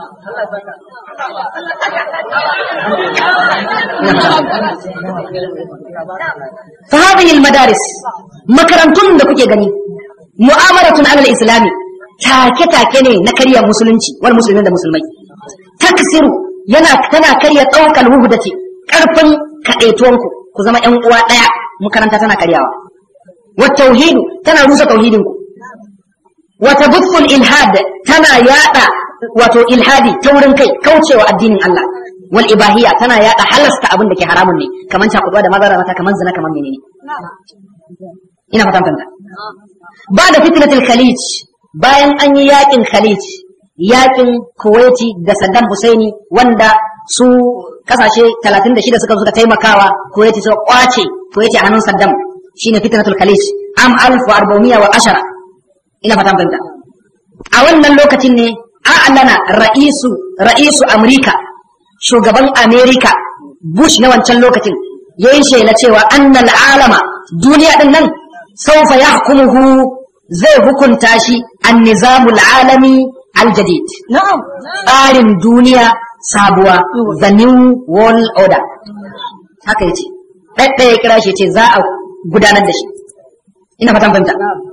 fa hadhihi al-madaris makarantun da kuke gani mu'amalatun ala al-islami take take ne na karya musulunci wal muslimin da musulmai taksiru yana tana karya daukal wuhdati karfin kadaituwanku ku zama ƴan uwa ɗaya makaranta tana karyawa wa tauhidu tana rusa tauhidin ku wa tabufful ilhad tana yada wato ilhadi taurin kai kaucewa addinin Allah wal ibahiyya tana yada halasta abin da ke haramun ne kaman cakuɗuwa da mazara mata kaman zina kaman menene ina fatan fanta ba da fitnatul khalij bayan an yi yakin khalij yakin kuwaiti da saddam husaini wanda su kasashe 36 suka suka taimakawa kuwaiti suka kwace kuwaiti a hannun saddam shine fitnatul khalij am 1410 ina fatan fahimta a wannan lokacin ne a'lana ra'isu ra'isu amrika shugaban amerika bush na wancan lokacin yayin shela cewa annal alama duniya din nan saufa yahkumuhu zai hukunta shi an-nizamul alami al-jadid na'am tsarin duniya sabuwa the new world order haka yace ɗaya ya kira shi ce za a gudanar da shi ina fatan fahimta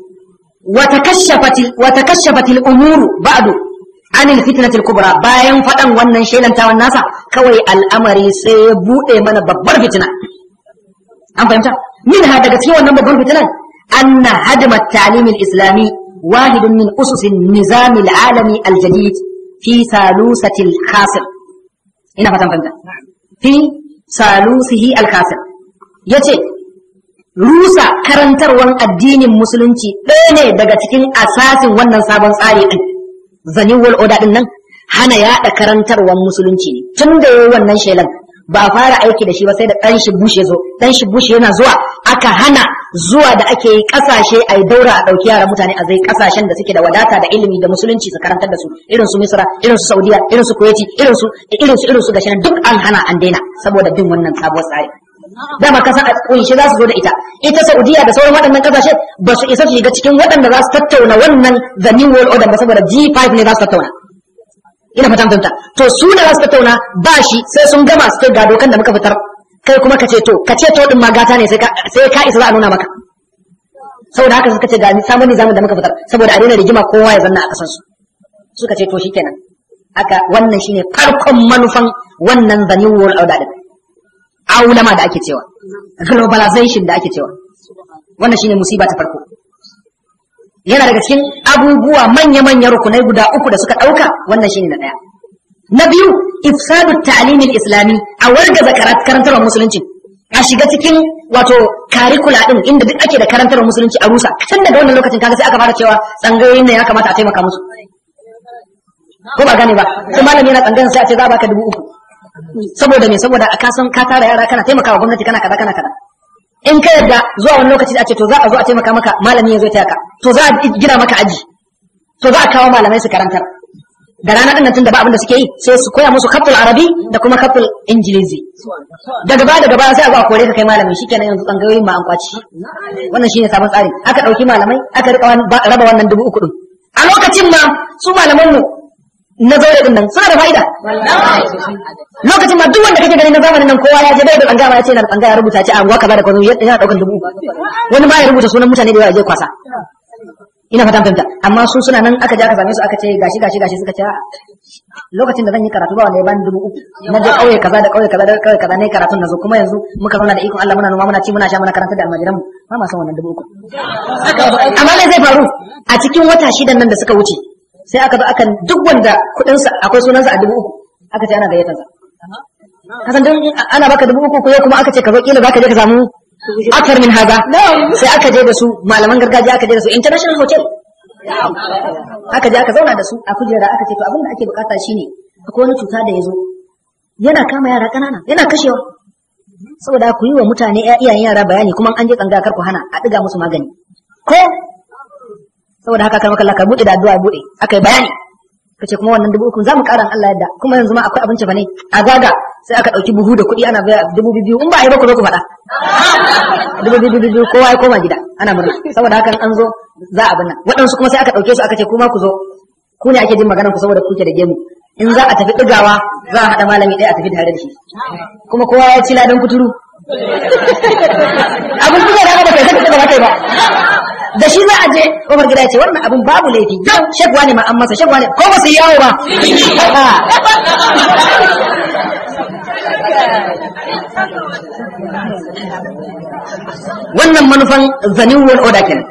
wata kashafatil umuru ba'du anil fitnatil kubra bayan faɗan wannan shelantawan nasa kawai al'amari sai ya buɗe mana babbar fitina an fahimta min ha daga cikin wannan babbar fitinan anna hadma ta'lim al-islami wahidun min usus an-nizam al-alami al-jadid fi salusati al-khasir ina fatan fahimta fi salusihi al-khasir yace rusa karantarwan addinin musulunci ɗaya ne daga cikin asasin wannan sabon tsari ɗin zanin wal oda ɗin nan hana yaɗa karantarwan musulunci ne tun da yayi wannan shelan ba a fara aiki da shi ba sai da ɗan shi bushe zo ɗan shi bushe yana zuwa aka hana zuwa da ake yi ƙasashe a yi daura a ɗauki yara mutane a zai ƙasashen da suke da wadata da ilimi da musulunci su karantar da su irin su misra irin su saudiya irin su kuwaiti irin su irin su irin su gashi duk an hana an daina saboda bin wannan sabuwar tsari dama kasa a kunshi za su zo da ita ita Saudiya da sauran waɗannan kasashe ba su isa su shiga cikin waɗanda za su tattauna wannan the new world order ba saboda G5 ne za su tattauna ina fatan fahimta to su da za su tattauna ba shi sai sun gama su kai ga dokan da muka fitar kai kuma ka ce to ka ce to din ma gata ne sai ka sai ka isa za a nuna maka saboda haka suka ce ga samun nizamin da muka fitar saboda a daina rigima kowa ya zanna a kasan su suka ce to shikenan aka wannan shine farkon manufan wannan the new world order din aulama da ake cewa globalization da ake cewa wannan shine musiba ta farko yana daga cikin abubuwa manya-manyan rukunai guda uku da suka ɗauka wannan shine na ɗaya na biyu ifsadu ta'limin islami a wargaza karantarwar musulunci a shiga cikin wato karikula din inda duk ake da karantarwar musulunci a rusa tun daga wannan lokacin kaga sai aka fara cewa tsangayoyin ne ya kamata a taimaka musu ko ba gane ba sai malami yana tsangayin sai a ce za a baka dubu uku saboda me saboda a kasan ka tara yara kana taimakawa gwamnati kana kaza kana kaza in ka yadda zuwa wani lokaci a ce to za a zo a taimaka maka malami ya zo taya ka to za a gina maka aji to za a kawo malamai su karantar da rana din nan tun da ba abin da suke yi sai su koya musu kaftul arabi da kuma kaftul ingilizi daga baya daga baya sai a zo a kore ka kai malami shikenan yanzu tsangayoyin ma an kwaci wannan shine sabon tsari aka dauki malamai aka rika raba wannan dubu uku din a lokacin ma su malaman mu na zaure din nan suna da fa'ida lokacin ma duk wanda kake gani na zamanin nan kowa ya je bai da tsanga ma ya ce na tsanga ya rubuta ce a ruwa kaza da kwazo yana daukan dubu wani ma ya rubuta sunan mutane da yawa je kwasa ina fatan fahimta amma su suna nan aka je aka same su aka ce gashi gashi gashi suka ce lokacin da zan yi karatu ba wanda ya bani dubu uku na je kauye kaza da kauye kaza da kauye kaza ne karatun nazo kuma yanzu muka zauna da ikon Allah muna noma muna ci muna sha muna karanta da almajiran mu ba ma san wannan dubu uku amma me zai faru a cikin wata shidan nan da suka wuce sai aka zo aka duk wanda kudinsa akwai sunansa a dubu uku aka ce ana gayyatar sa kasan don ana baka dubu uku ko kuma aka ce ka zo kila zaka je ka samu akar min haza sai aka je da su malaman gargajiya aka je da su international hotel aka je aka zauna da su a kujera aka ce to abin da ake bukata shine akwai wani cuta da ya zo yana kama yara kanana yana kashewa saboda ku yi wa mutane iyayen yara bayani kuma an je tsanga kar ku hana a diga musu magani ko saboda haka kar makalla ka bude da addu'a bude aka yi bayani kace kuma wannan dubu uku za mu ƙara Allah yadda kuma yanzu ma akwai abinci fa ne a zaga sai aka ɗauki buhu da kuɗi ana biya dubu biyu in ba a yi ba ku zo ku faɗa dubu biyu biyu kowa ya koma gida ana murna saboda haka an zo za a binna waɗansu kuma sai aka ɗauke su aka ce kuma ku zo ku ne ake jin maganar ku saboda kuke da gemu in za a tafi ɗigawa za a haɗa malami ɗaya a tafi tare da shi kuma kowa ya ci ladan kuturu abin kuka da aka ba kai sai ka ɗiga ba da shi za a je kofar gida ya ce wannan abin babu laifi yau shekwa ne ma an masa shekwa ne ko ba su yi yawo ba wannan manufan zanin world order kenan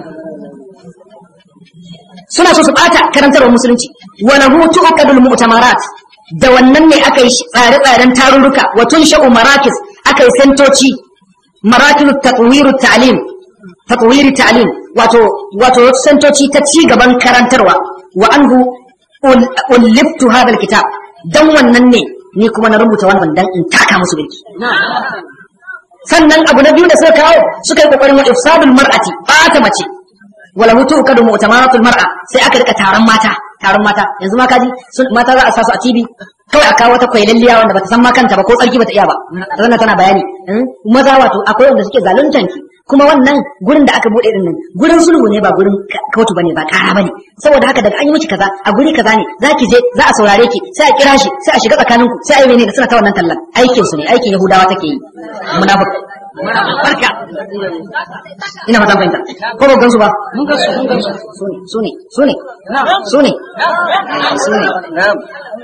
suna so su bata karantarwar musulunci wa lahu tu'qadul mu'tamarat da wannan ne aka yi tsare-tsaren tarurruka wa tunsha'u marakis aka yi sentoci marakis tatwiru ta'lim tatwiri ta'lim wato wato sentoci ta ci gaban karantarwa wa anhu ulliftu hadha alkitab dan wannan ne ni kuma na rubuta wannan dan in taka musu birki sannan abu na biyu da suka kawo suka yi kokarin wa ifsadul mar'ati bata mace wala hutu kadu mu'tamaratul mar'a sai aka rika taron mata taron mata yanzu ma kaji mata za a sa su a TV kawai a kawo wata kwailalliya wanda bata san ma kanta ba ko tsarki bata iya ba wannan tana bayani maza wato akwai wanda suke zaluntan ki kuma wannan gurin da aka bude din nan gurin sulhu ne ba gurin kotu bane ba kara bane saboda haka daga an yi miki kaza a guri kaza ne zaki je za a saurare ki sai a kira shi sai a shiga tsakanin ku sai a yi ne suna ta wannan tallan aikin su ne aikin yahudawa take yi munafik barka ina fatan fahimta ko ba gansu ba mun gansu mun gansu su ne su ne su ne su ne na'am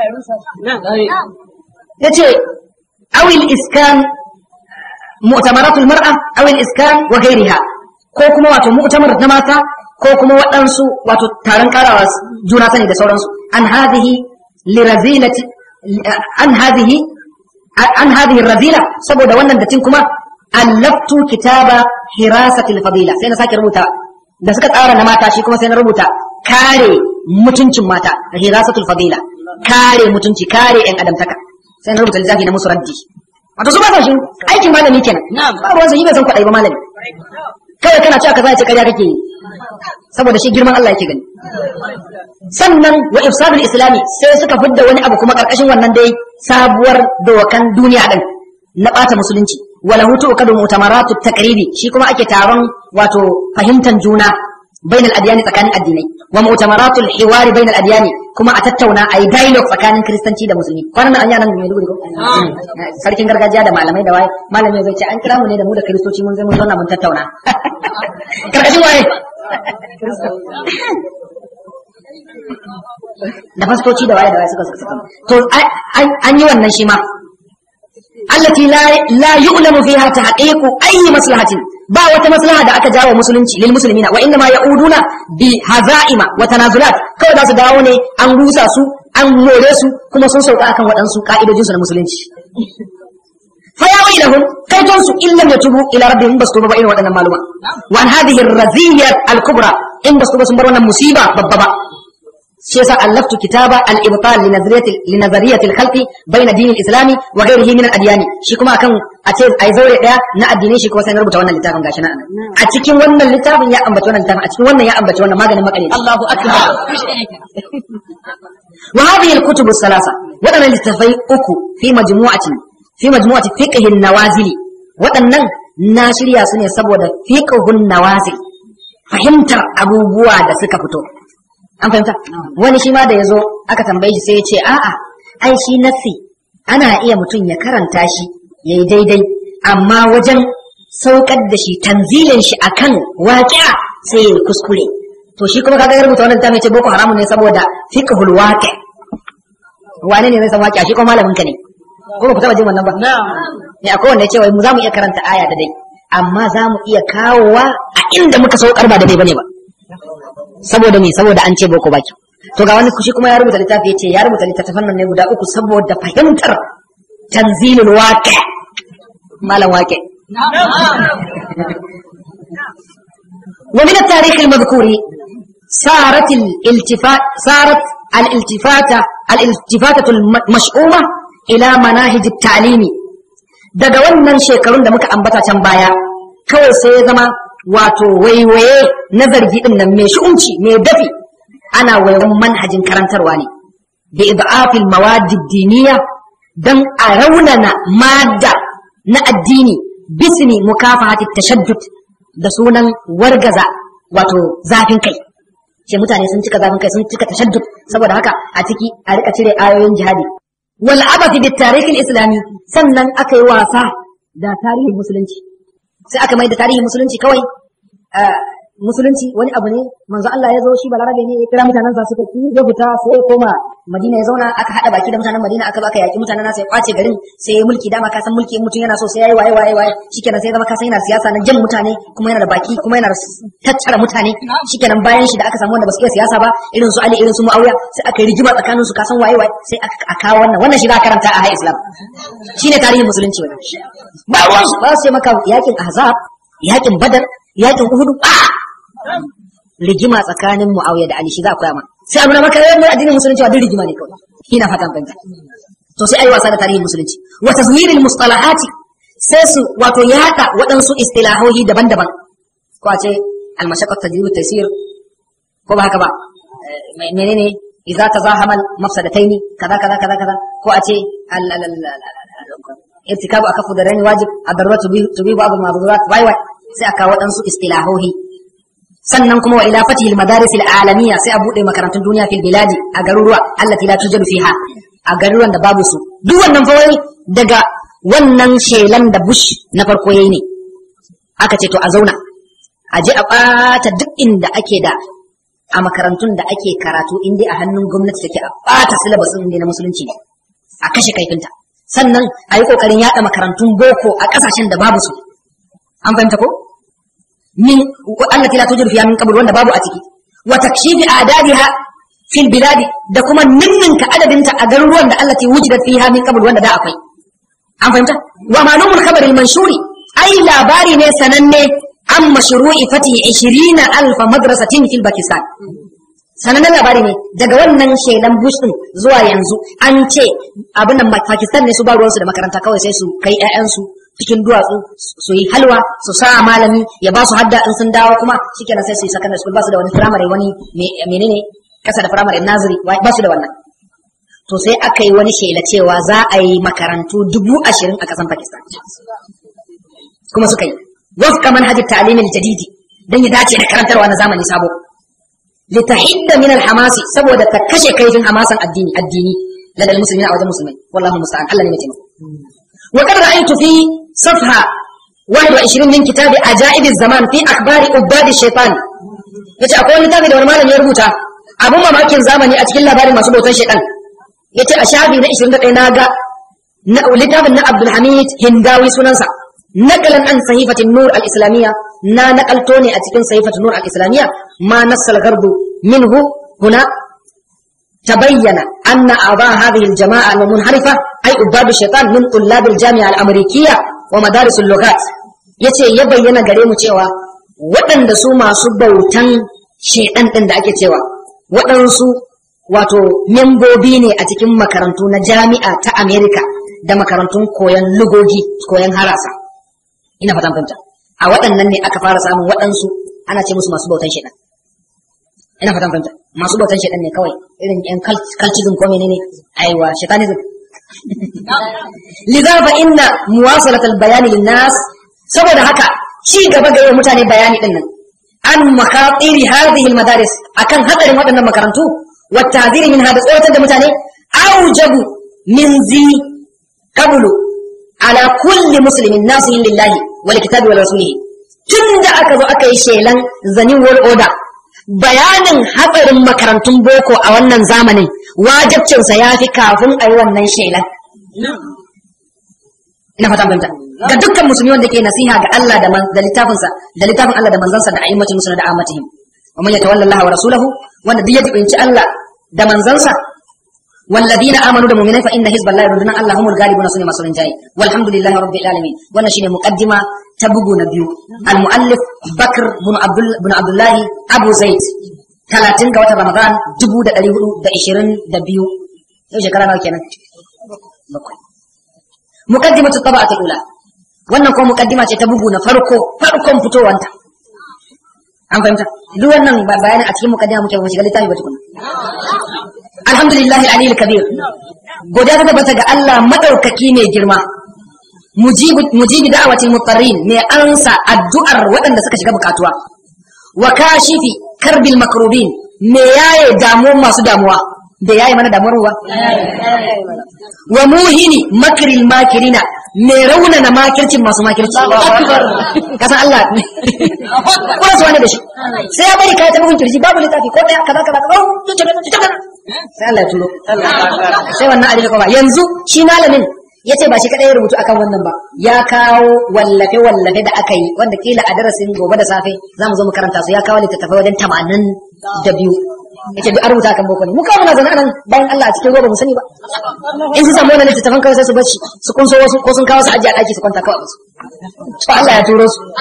yace awil iskan mu'tamaratul mar'a aw al-iskan wa ghayriha ko kuma wato mu'tamar na mata ko kuma waɗansu wato taron karawa juna sani da sauransu an hadhihi lirazilati an hadhihi an hadhihi razila saboda wannan datin kuma allaftu kitaba hirasatil fadila sai na sake rubuta da suka tsara na mata shi kuma sai na rubuta kare mutuncin mata hirasatul fadila kare mutunci kare yan adamtaka sai na rubuta littafi na musu raddi wato su ba sa shi aikin malami kenan ba ruwan yi bai san kwaɗayi ba malami kawai kana cewa kaza ya ce ƙarya kake yi saboda shi girman Allah yake gani sannan wa ifsadul islami sai suka fidda wani abu kuma karkashin wannan dai sabuwar dokan duniya din na bata musulunci wala hutu kadu mutamaratu taqribi shi kuma ake taron wato fahimtar juna bain al-adyani tsakanin addinai wa mu'tamaratul hiwari bain al-adyani kuma a tattauna ayi dialogue tsakanin kristanci da musulmi kwanan nan an yana mai dubu ko sarkin gargajiya da malamai da waye malami zai ce an kira mu ne da mu da kristoci mun zai mun zauna mun tattauna karkashin waye da fastoci da waye da waye suka suka to an yi wannan shi ma allati la la yu'lamu fiha tahqiqu ayi maslahatin ba wata maslaha da aka jawo musulunci lil muslimina wa inma ya'uduna bi hazaima wa tanazulat kawai za su dawo ne an rusa su an more su kuma sun sauka akan waɗansu ka'idojin su na musulunci fa ya wailahum kaiton su illam yatubu ila rabbihim basu ba irin waɗannan maluma wa an hadhihi ar-raziyya al-kubra in basu ba sun bar wannan musiba babba ba shi yasa allaftu kitaba al-ibtal li nazariyati li nazariyati al-khalqi bayna din al-islam wa ghayrihi min al-adyan shi kuma akan a ce ai zaure daya na addinai shi kuma sai na rubuta wannan littafin gashi nan a cikin wannan littafin ya ambaci wannan littafin a cikin wannan ya ambaci wannan maganin makare Allahu akbar wa hadhihi al-kutub as-salasa wadannan littafai uku fi majmu'atin fi majmu'ati fiqh an-nawazili waɗannan na shirya su ne saboda fiqhun nawazil fahimtar abubuwa da suka fito an fahimta wani shi ma da ya zo aka tambaye shi sai ya ce a'a ai shi nassi ana iya mutum ya karanta shi ya yi daidai amma wajen saukar da shi tanzilin shi akan waƙi'a sai ya kuskure to shi kuma kaga ya rubuta wannan littafin ce boko haramun ne saboda fiqhul waqi wane ne zai san waƙi'a shi kuma malamin ka ne ko ba ku taba jin wannan ba ne akwai wanda ya ce wai mu za mu iya karanta aya da dai amma za mu iya kawowa a inda muka saukar ba da dai bane ba saboda me saboda an ce boko baki to ga wani kushi kuma ya rubuta littafi yace ya rubuta littattafan nan ne guda uku saboda fahimtar tanzilul waqi malam waqi wa min at-tarikh al-madhkur sarat al-iltifat sarat al-iltifata al-iltifatatu al-mash'uma ila manahij at-ta'limi daga wannan shekarun da muka ambata can baya kawai sai ya zama wato waiwaye na zargi din nan mai shi'unci mai dafi ana waiwan manhajin karantarwa ne bi idafil mawadi diniya dan a raunana madda na addini bisni mukafahati tashaddud da sunan wargaza wato zafin kai ce mutane sun cika zafin kai sun cika tashaddud saboda haka a ciki a rika cire ayoyin jihadi wal abathi bit tarikh islami sannan aka yi wasa da tarihin musulunci sai aka mai da tarihin musulunci kawai musulunci wani abu ne manzo Allah ya zo shi balarabe ne ya kira mutanen sa suka ki ya fita sai ya koma Madina ya zauna aka hada baki da mutanen Madina aka baka yaki mutanen nasa ya kwace garin sai ya mulki dama ka san mulki in mutum yana so sai yayi waye waye waye shikenan sai zama ka san yana siyasa na jan mutane kuma yana da baki kuma yana da tattara mutane shikenan bayan shi da aka samu wanda ba su iya siyasa ba irin su Ali irin su Muawiya sai aka yi rigima tsakanin su ka san waye waye sai aka kawo wannan wannan shi za ka karanta a Islam shine tarihin musulunci wannan ba ruwan su ba su ce maka yakin Ahzab yakin Badar yakin Uhud a'a rigima tsakanin Muawiya da Ali shi za a koya ma sai abu na maka yawan addinin musulunci wa duk rigima ne kawai ina fatan fahimta to sai ayi wasa da tarihin musulunci wa tazwiril mustalahati sai su wato yada waɗansu istilahohi daban-daban ko a ce al-mashaqqat tajribu taysir ko ba haka ba menene idza tazahama al-mafsadataini kaza kaza kaza kaza ko a ce irtikabu akafu da rani wajib ad-daruratu tubibu abu al-mahdurat wai wai sai aka waɗansu istilahohi sannan kuma wa ila fatihil madaris alamiya sai a bude makarantun duniya fil biladi a garuruwa allati la tujadu fiha a garuruwan da babu su duk wannan fa wai daga wannan shelan da bush na farko yayi ne aka ce to a zauna a je a bata duk inda ake da a makarantun da ake karatu inda a hannun gwamnati take a bata syllabus din na musulunci ne a kashe kaifinta sannan a yi kokarin yada makarantun boko a kasashen da babu su an fahimta ko min allati la tujidu fiha min qabl wanda babu a ciki wa takshifi adadiha fil biladi da kuma ninninka adadinta a garuruwan da allati wujidat fiha min qabl wanda da akwai an fahimta wa malumul khabar al manshuri ai labari ne sananne an mashru'i fati 20 alf madrasatin fil pakistan sanannen labari ne daga wannan shelan bush din zuwa yanzu an ce abin nan pakistan ne su ba ruwansu da makaranta kawai sai su kai 'ya'yansu cikin duwatsu su yi halwa su sa malami ya ba su hadda in sun dawo kuma shikenan sai su yi secondary school ba su da wani firamare wani menene kasa da firamare naziri ba su da wannan to sai aka yi wani shela cewa za a yi makarantu dubu ashirin a kasan pakistan kuma suka yi wafqa manhajit ta'lim al-jadidi dan ya dace da karantarwa na zamani sabo litahidda min al-hamasi saboda ta kashe kaifin hamasan addini addini ladal muslimin a wajen musulmai wallahu musta'an Allah ne mai taimako wa qad ra'aytu fi safha 21 min kitabi ajaib az-zaman fi akhbari ubad ash-shaytan yace akwai wani littafi da wani malami ya rubuta abun mamakin zamani a cikin labarin masu bautan shaytan yace a shafi na 21 na ga na littafin na Abdul Hamid Hindawi sunansa naqalan an sahifatin nur al-islamiyya na naqalto ne a cikin sahifatin nur al-islamiyya ma nassal gardu minhu huna تبين أن أعضاء هذه الجماعة المنحرفة أي أباب الشيطان من طلاب الجامعة الأمريكية ومدارس اللغات yace ya bayyana gare mu cewa waɗanda su masu bautan shaidan ɗin da ake cewa waɗansu wato membobi ne a cikin makarantu na jami'a ta Amerika da makarantun koyon lugogi koyon harasa ina fatan fahimta a waɗannan ne aka fara samun waɗansu ana ce musu masu bautan shaidan ina fatan fahimta masu bautan shaidan ne kawai irin yan cultism ko menene aiwa shaitanism liza fa inna muwasalat al-bayan lin-nas saboda haka ci gaba ga mutane bayani din nan an makatiri hadhihi al-madaris akan hadarin waɗannan makarantu wa ta'ziri min hada tsoratar da mutane aujabu min zi qablu ala kulli muslimin nasihin lillahi wal kitabi wal rasulihi tunda aka zo aka yi shelan zanin world order bayanin hatsarin makarantun boko a wannan zamanin wajabcinsa ya fi kafin a yi wannan shelan ina fata fahimta ga dukkan musulmi wanda ke nasiha ga Allah da da littafinsa da littafin Allah da manzansa da ayyukan musulmi da amatihim wa man yatawalla Allah wa rasulahu wanda duk ya jibinci Allah da manzansa والذين امنوا بالمؤمنين فان حزب الله يردون الله هم الغالبون سنه مسلمين جاي والحمد لله رب العالمين wannan shine muqaddima ta bugu na biyu al-muallif bakr bin abdul bin abdullah abu zaid 30 ga watan ramadan 1422 yau shekara nawa kenan bakwai muqaddimatu tabaqat al-ula wannan ko muqaddima ce ta bugu na farko farkon fitowanta an fahimta duk wannan bayanin a cikin muqaddima muke mu shiga littafi ba tukuna alhamdulillahi aliyil kabir godiya ta tabbata ga Allah madaukaki mai girma mujibi da'awatil mutarrin mai ansa addu'ar waɗanda suka shiga bukatuwa wa kashifi karbil makrubin me yaye damuwar masu damuwa da yaye mana damuwar ruwa wa muhini makril makirina me raunana makircin masu makirci kasan Allah kuma su wani da shi sai ya bari kai ta bugun kirji babu littafi ko daya kaza kaza kaza sai Allah ya turo sai wannan adili kuma yanzu shi malamin ya ce ba shi kadai ya rubutu akan wannan ba ya kawo wallafe wallafe da aka yi wanda kila a darasin gobe da safe za mu zo mu karanta su ya kawo littattafai wajen tamanin da biyu ya ce duk an rubuta akan boko ne mu kawo muna zaune anan bayan Allah a cikin roba mu sani ba in su samu wannan littattafan kawai sai su bacci su kunso wasu ko sun kawo su ajiye a ɗaki su kwanta kawai su to Allah ya turo su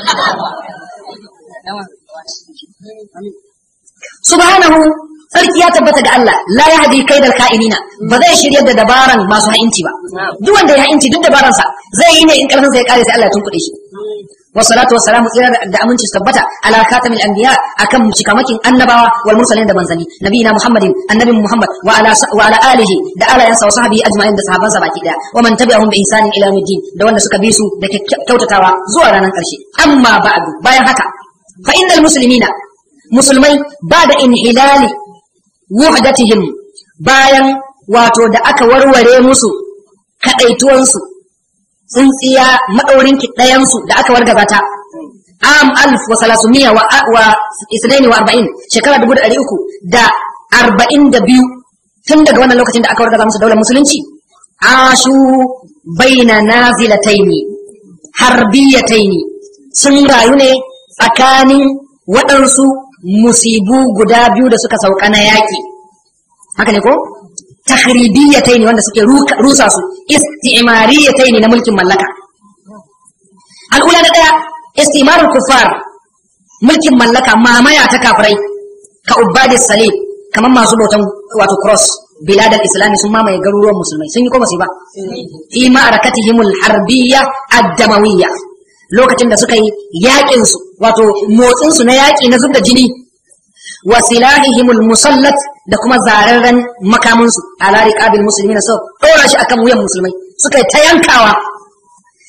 subhanahu sarki ya tabbata ga Allah la ya hadi kaidal ka'inina ba zai shiryar da dabaran masu ha'inci ba duk wanda ya ha'inci duk dabaransa zai yi ne in karfin sa ya kare sai Allah ya tunkuɗe shi wassalatu wassalamu tsira da aminci su tabbata ala khatamil anbiya akan cikamakin annabawa wal mursalin da manzani nabiyina muhammadin annabi muhammad wa ala wa ala alihi da alayansa wa sahbihi ajma'in da sahabansa baki daya wa man tabi'ahum bi ihsanin ila yawmiddin da wanda suka bi su da kyautatawa zuwa ranar karshe amma ba'du bayan haka fa innal muslimina musulmai ba da inhilali wuhdatihim bayan wato da aka warware musu kadaituwansu tsintsiya madaurin ɗayansu da aka wargaza ta am alf wa salasumiya wa wa isnaini wa arba'in shekara dubu da ɗari uku da arba'in da biyu tun daga wannan lokacin da aka wargaza musu daular musulunci ashu baina nazilataini harbiyataini sun rayu ne tsakanin waɗansu musibu guda biyu da suka sauka na yaƙi haka ne ko tahribiyyatai ne wanda suke rusa su isti'mariyatai ne na mulkin mallaka al'ula na ɗaya istimarul kufar mulkin mallaka mamaya ta kafirai ka ubadis salib kamar masu bautan wato cross bilad al-islami sun mamaye garuruwan musulmai sun yi ko ba fi ma'arakatihimul harbiyya ad-damawiyya lokacin da suka yi yaƙin su wato motsin su na yaƙi na zubda jini wa silahihimul musallat da kuma zararren makamin su ala riqabil muslimin so dora shi akan wuyan musulmai suka yi ta yankawa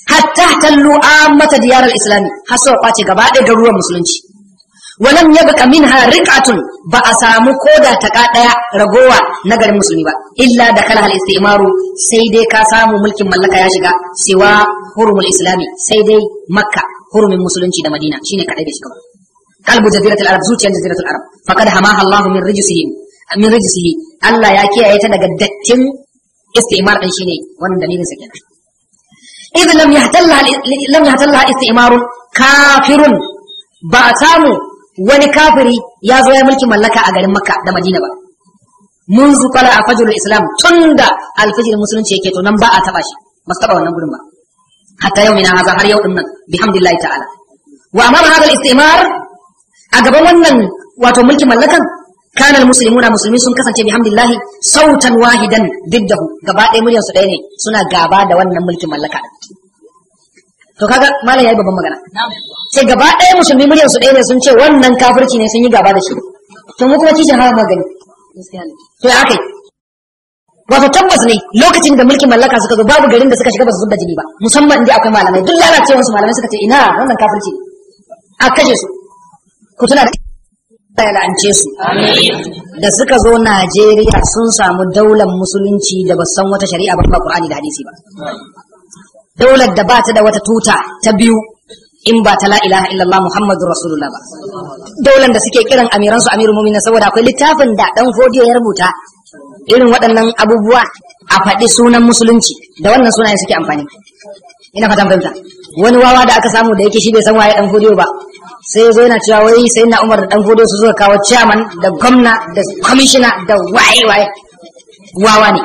hatta tallu ammata diyar al-islam har sau kwace gaba ɗaya garuruwan musulunci walam yabqa minha riqatun ba a samu koda ta ka daya ragowa na garin musulmi ba illa da kala al istimaru sai dai ka samu mulkin mallaka ya shiga siwa hurumul islami sai dai makka hurumin musulunci da madina shine kadai bai shiga ba qalbu jaziratul arab zuciyar jaziratul arab faqad hamaha allah min rijsihi min rijsihi allah ya kiyaye ta daga dattin istimar din shine wannan dalilin sa kenan idh lam yahtalla lam yahtalla istimarun kafirun ba a samu wani kafiri ya zo ya mulki mallaka a garin makka da madina ba mun zukala a fajirul islam tun da alfajir musulunci yake to nan ba a taba shi ba su taba wannan gurin ba hatta yau mina haza har yau din nan bihamdillahi ta'ala wa amara hadha al-istimar a gaban wannan wato mulki mallakan kana al-muslimuna musulmi sun kasance bihamdillahi sautan wahidan diddahu gaba ɗaya muryar su ɗaya ne suna gaba da wannan mulkin mallaka to kaga malam yayi babban magana sai gaba ɗaya musulmi muryar su ɗaya ne sun ce wannan kafirci ne sun yi gaba da shi to mu kuma kishin hawa magani to ya akai wato tabbas ne lokacin da mulkin mallaka suka zo babu garin da suka shiga ba su zubda jini ba musamman inda akwai malamai duk lalacewar su malamai suka ce ina wannan kafirci ne a kashe su ku tuna da ya la'ance su da suka zo Najeriya sun samu daular musulunci da ba san wata shari'a ba ba Qur'ani da hadisi ba daular da ba ta da wata tuta ta biyu in ba ta la ilaha illallah muhammadu rasulullah ba daular da suke kiran amiran su amirul mu'minin saboda akwai littafin da dan fodiyo ya rubuta irin waɗannan abubuwa a faɗi sunan musulunci da wannan sunayen suke amfani ina fatan fahimta wani wawa da aka samu da yake shi bai san waye dan fodiyo ba sai ya zo yana cewa wai sai na umar da dan fodiyo su zo kawo chairman da gwamna da commissioner da waye waye wawa ne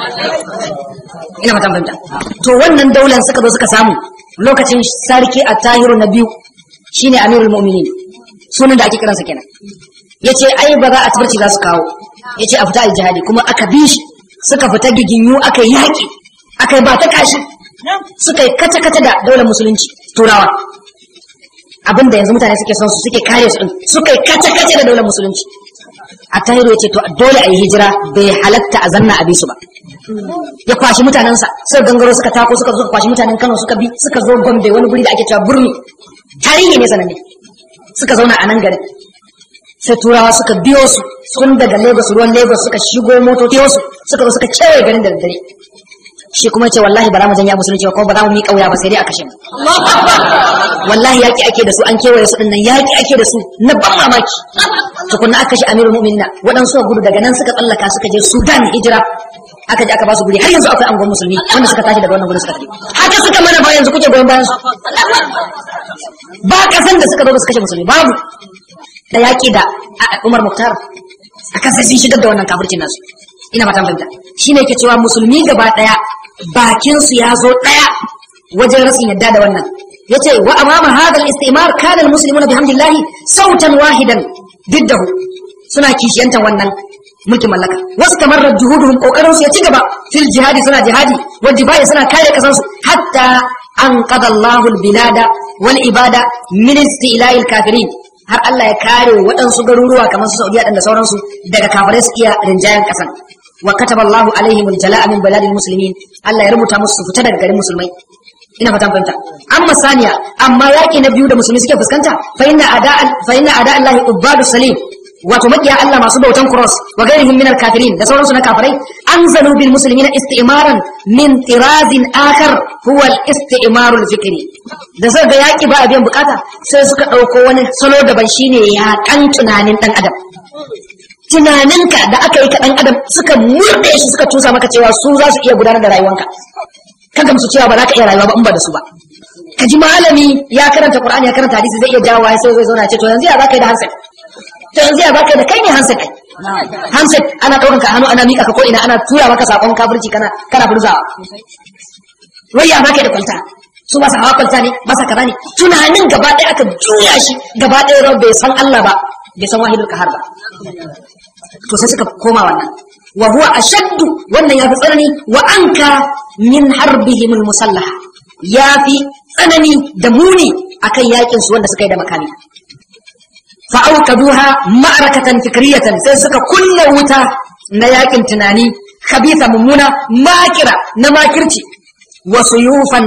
ina fatan fahimta to wannan daular suka zo suka samu lokacin sarki a tahiru na biyu shine amirul mu'minin sunan da ake kiransa kenan yace ai ba za a tabarci za su kawo yace a fita aljihadi kuma aka bi shi suka fita giginyu aka yi yaƙi aka yi ba ta kashi suka yi kata kata da daular musulunci turawa abinda yanzu mutane suke son su suke kare su din suka yi kata kata da daular musulunci a tahiru yace to dole a yi hijira bai halatta a zanna a bi su ba ya kwashi mutanensa suka gangaro suka tako suka zo kwashi mutanen Kano suka bi suka zo Gombe wani guri da ake cewa Burmi tarihi ne sananne suka zauna a nan gari sai turawa suka biyo su sun daga Lagos ruwan Lagos suka shigo motoci su suka zo suka kewaye garin da daddare shi kuma ce wallahi ba za mu janya musulunci ba kuma ba za mu miƙa wuya ba sai dai a kashe mu wallahi yaki ake da su an kewaye su dinnan yaki ake da su na ban mamaki tukunna aka kashe amirul mu'minina waɗansu gudu daga nan suka tsallaka suka je Sudan hijira aka je aka ba su guri har yanzu akwai angon musulmi wanda suka tashi daga wannan gurin suka tafi haka suka mana ba yanzu kuke goyon bayan su ba kasan da suka zo su kashe musulmi babu da yaƙi da Umar Muktar akan sai sun shigar da wannan kafircin nasu ina fatan fahimta shine ke cewa musulmi gaba daya bakin su ya zo daya wajen rasin yadda da wannan yace wa amama hadha al-istimar kana al-muslimuna bihamdillah sautan wahidan diddahu suna kishiyantan wannan mulkin mallaka wasu kamar juhuduhum kokarin su ya ci gaba fil jihadi suna jihadi wal jibaya suna kare kasan su hatta an qada Allahu al bilada wal ibada min istila'il kafirin har Allah ya kare waɗansu garuruwa kamar su Saudiya da sauransu daga kafirai su iya rinjayen kasan wa kataba Allahu alaihim al jala'a min baladil muslimin Allah ya rubuta musu fita daga garin musulmai ina fatan fahimta amma saniya amma yaki na biyu da musulmi suke fuskanta fa inna ada fa inna ada Allah ubadu salim wato makiya Allah masu bautan cross wa gairihim min al-kafirin da sauransu na kafirai anzalu bil muslimina isti'maran min tirazin akhar huwa al-isti'maru al-fikri da suka ga yaki ba a biyan bukata sai suka dauko wani salo daban shine yakan tunanin dan adam tunaninka da aka yi ka dan adam suka murde shi suka tusa maka cewa su za su iya gudanar da rayuwanka kaga musu cewa ba za ka iya rayuwa ba in ba da su ba ka ji malami ya karanta qur'ani ya karanta hadisi zai iya jawo sai zai zauna ce to yanzu ya za ka yi da handset to yanzu ya baka da kai ne handset handset ana ɗaukan ka hannu ana miƙa ka ko ina ana tura maka sakon kafirci kana kana burzawa wai ya baka da kwalta su ba sa hawa kwalta ne ba sa kaza ne tunanin gaba ɗaya aka juya shi gaba ɗaya rau bai san Allah ba bai san wahidul kahar ba to sai suka koma wannan wa huwa ashaddu wannan yafi tsanani wa anka min harbihim musallaha yafi tsanani da muni akan yakin su wanda suka yi da makami fa'aukaduha ma'arakatan fikriyatan sai suka kulla wuta na yakin tunani khabitha mummuna makira na makirci wa suyufan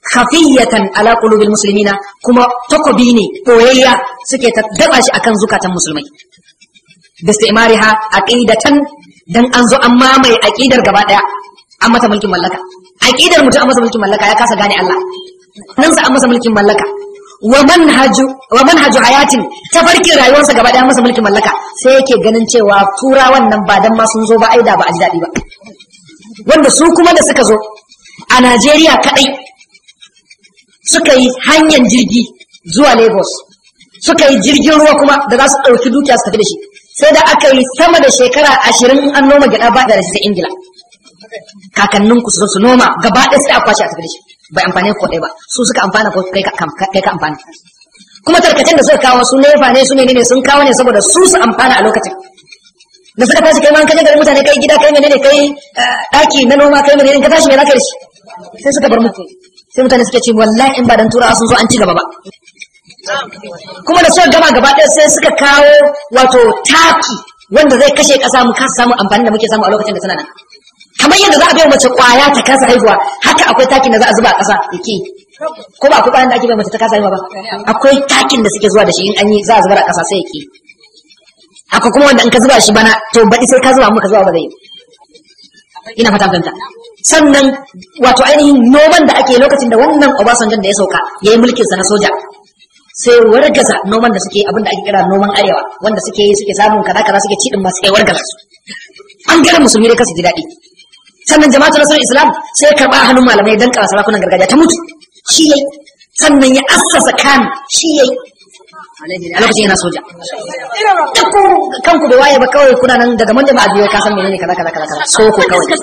khafiyatan ala qulubil muslimina kuma takobi ne boyayya suke ta daba shi akan zukatan musulmai bistimariha aqidatan dan an zo an mamaye aqidar gaba daya an mata mulkin mallaka aqidar mutum an masa mulkin mallaka ya kasa gane Allah nan sa an masa mulkin mallaka wa manhaju wa manhaju hayatin tafarkin rayuwarsa gaba daya masa mulkin mallaka sai yake ganin cewa turawan nan ba dan ma sun zo ba aida ba a ji daɗi ba wanda su kuma da suka zo a Najeriya kadai suka yi hanyar jirgi zuwa Lagos suka yi jirgin ruwa kuma da za su ɗauki dukiya su tafi da shi sai da aka yi sama da shekara ashirin an noma gyaɗa ba da sai Ingila kakannin ku su noma gaba ɗaya sai a kwashe a tafi da shi bai amfane ko ɗaya ba su suka amfana ko kai ka kai ka amfana kuma tarkacen da suka kawo su nefa ne su ne ne sun kawo ne saboda su su amfana a lokacin da suka tashi kai ma kaje garin mutane kai gida kai menene kai daki na noma kai menene ka tashi me zaka da shi sai suka bar muku sai mutane suke ce wallahi in ba dan turawa sun zo an ci gaba ba kuma da suka gama gaba ɗaya sai suka kawo wato taki wanda zai kashe ƙasa mu kasa samu amfani da muke samu a lokacin da tana nan kamar yadda za a bai mace kwaya ta kasa haihuwa haka akwai takin da za a zuba a ƙasa yake ko ba akwai kwayan da ake bai mace ta kasa haihuwa ba akwai takin da suke zuwa da shi in an yi za a zubar a ƙasa sai yake haka kuma wanda in ka zuba shi bana to baɗi sai ka zuba muka zuba ba zai yi ina fata fahimta sannan wato ainihin noman da ake lokacin da wannan Obasanjo da ya sauka ya yi mulkin sa na soja sai wargaza noman da suke abin da ake kira noman arewa wanda suke yi suke samun kaza kaza suke cidin masu kai wargaza su an gara musulmi dai kasu ji daɗi sannan jama'atu nasarar islam sai ya karɓa hannun malamai dan kawo sarakunan gargajiya ta mutu shi yayi sannan ya assasa kan shi yayi a lokacin yana soja duk ku kanku bai waye ba kawai kuna nan daga manja ba a biyo ka san menene kaza kaza kaza kaza so ko kawai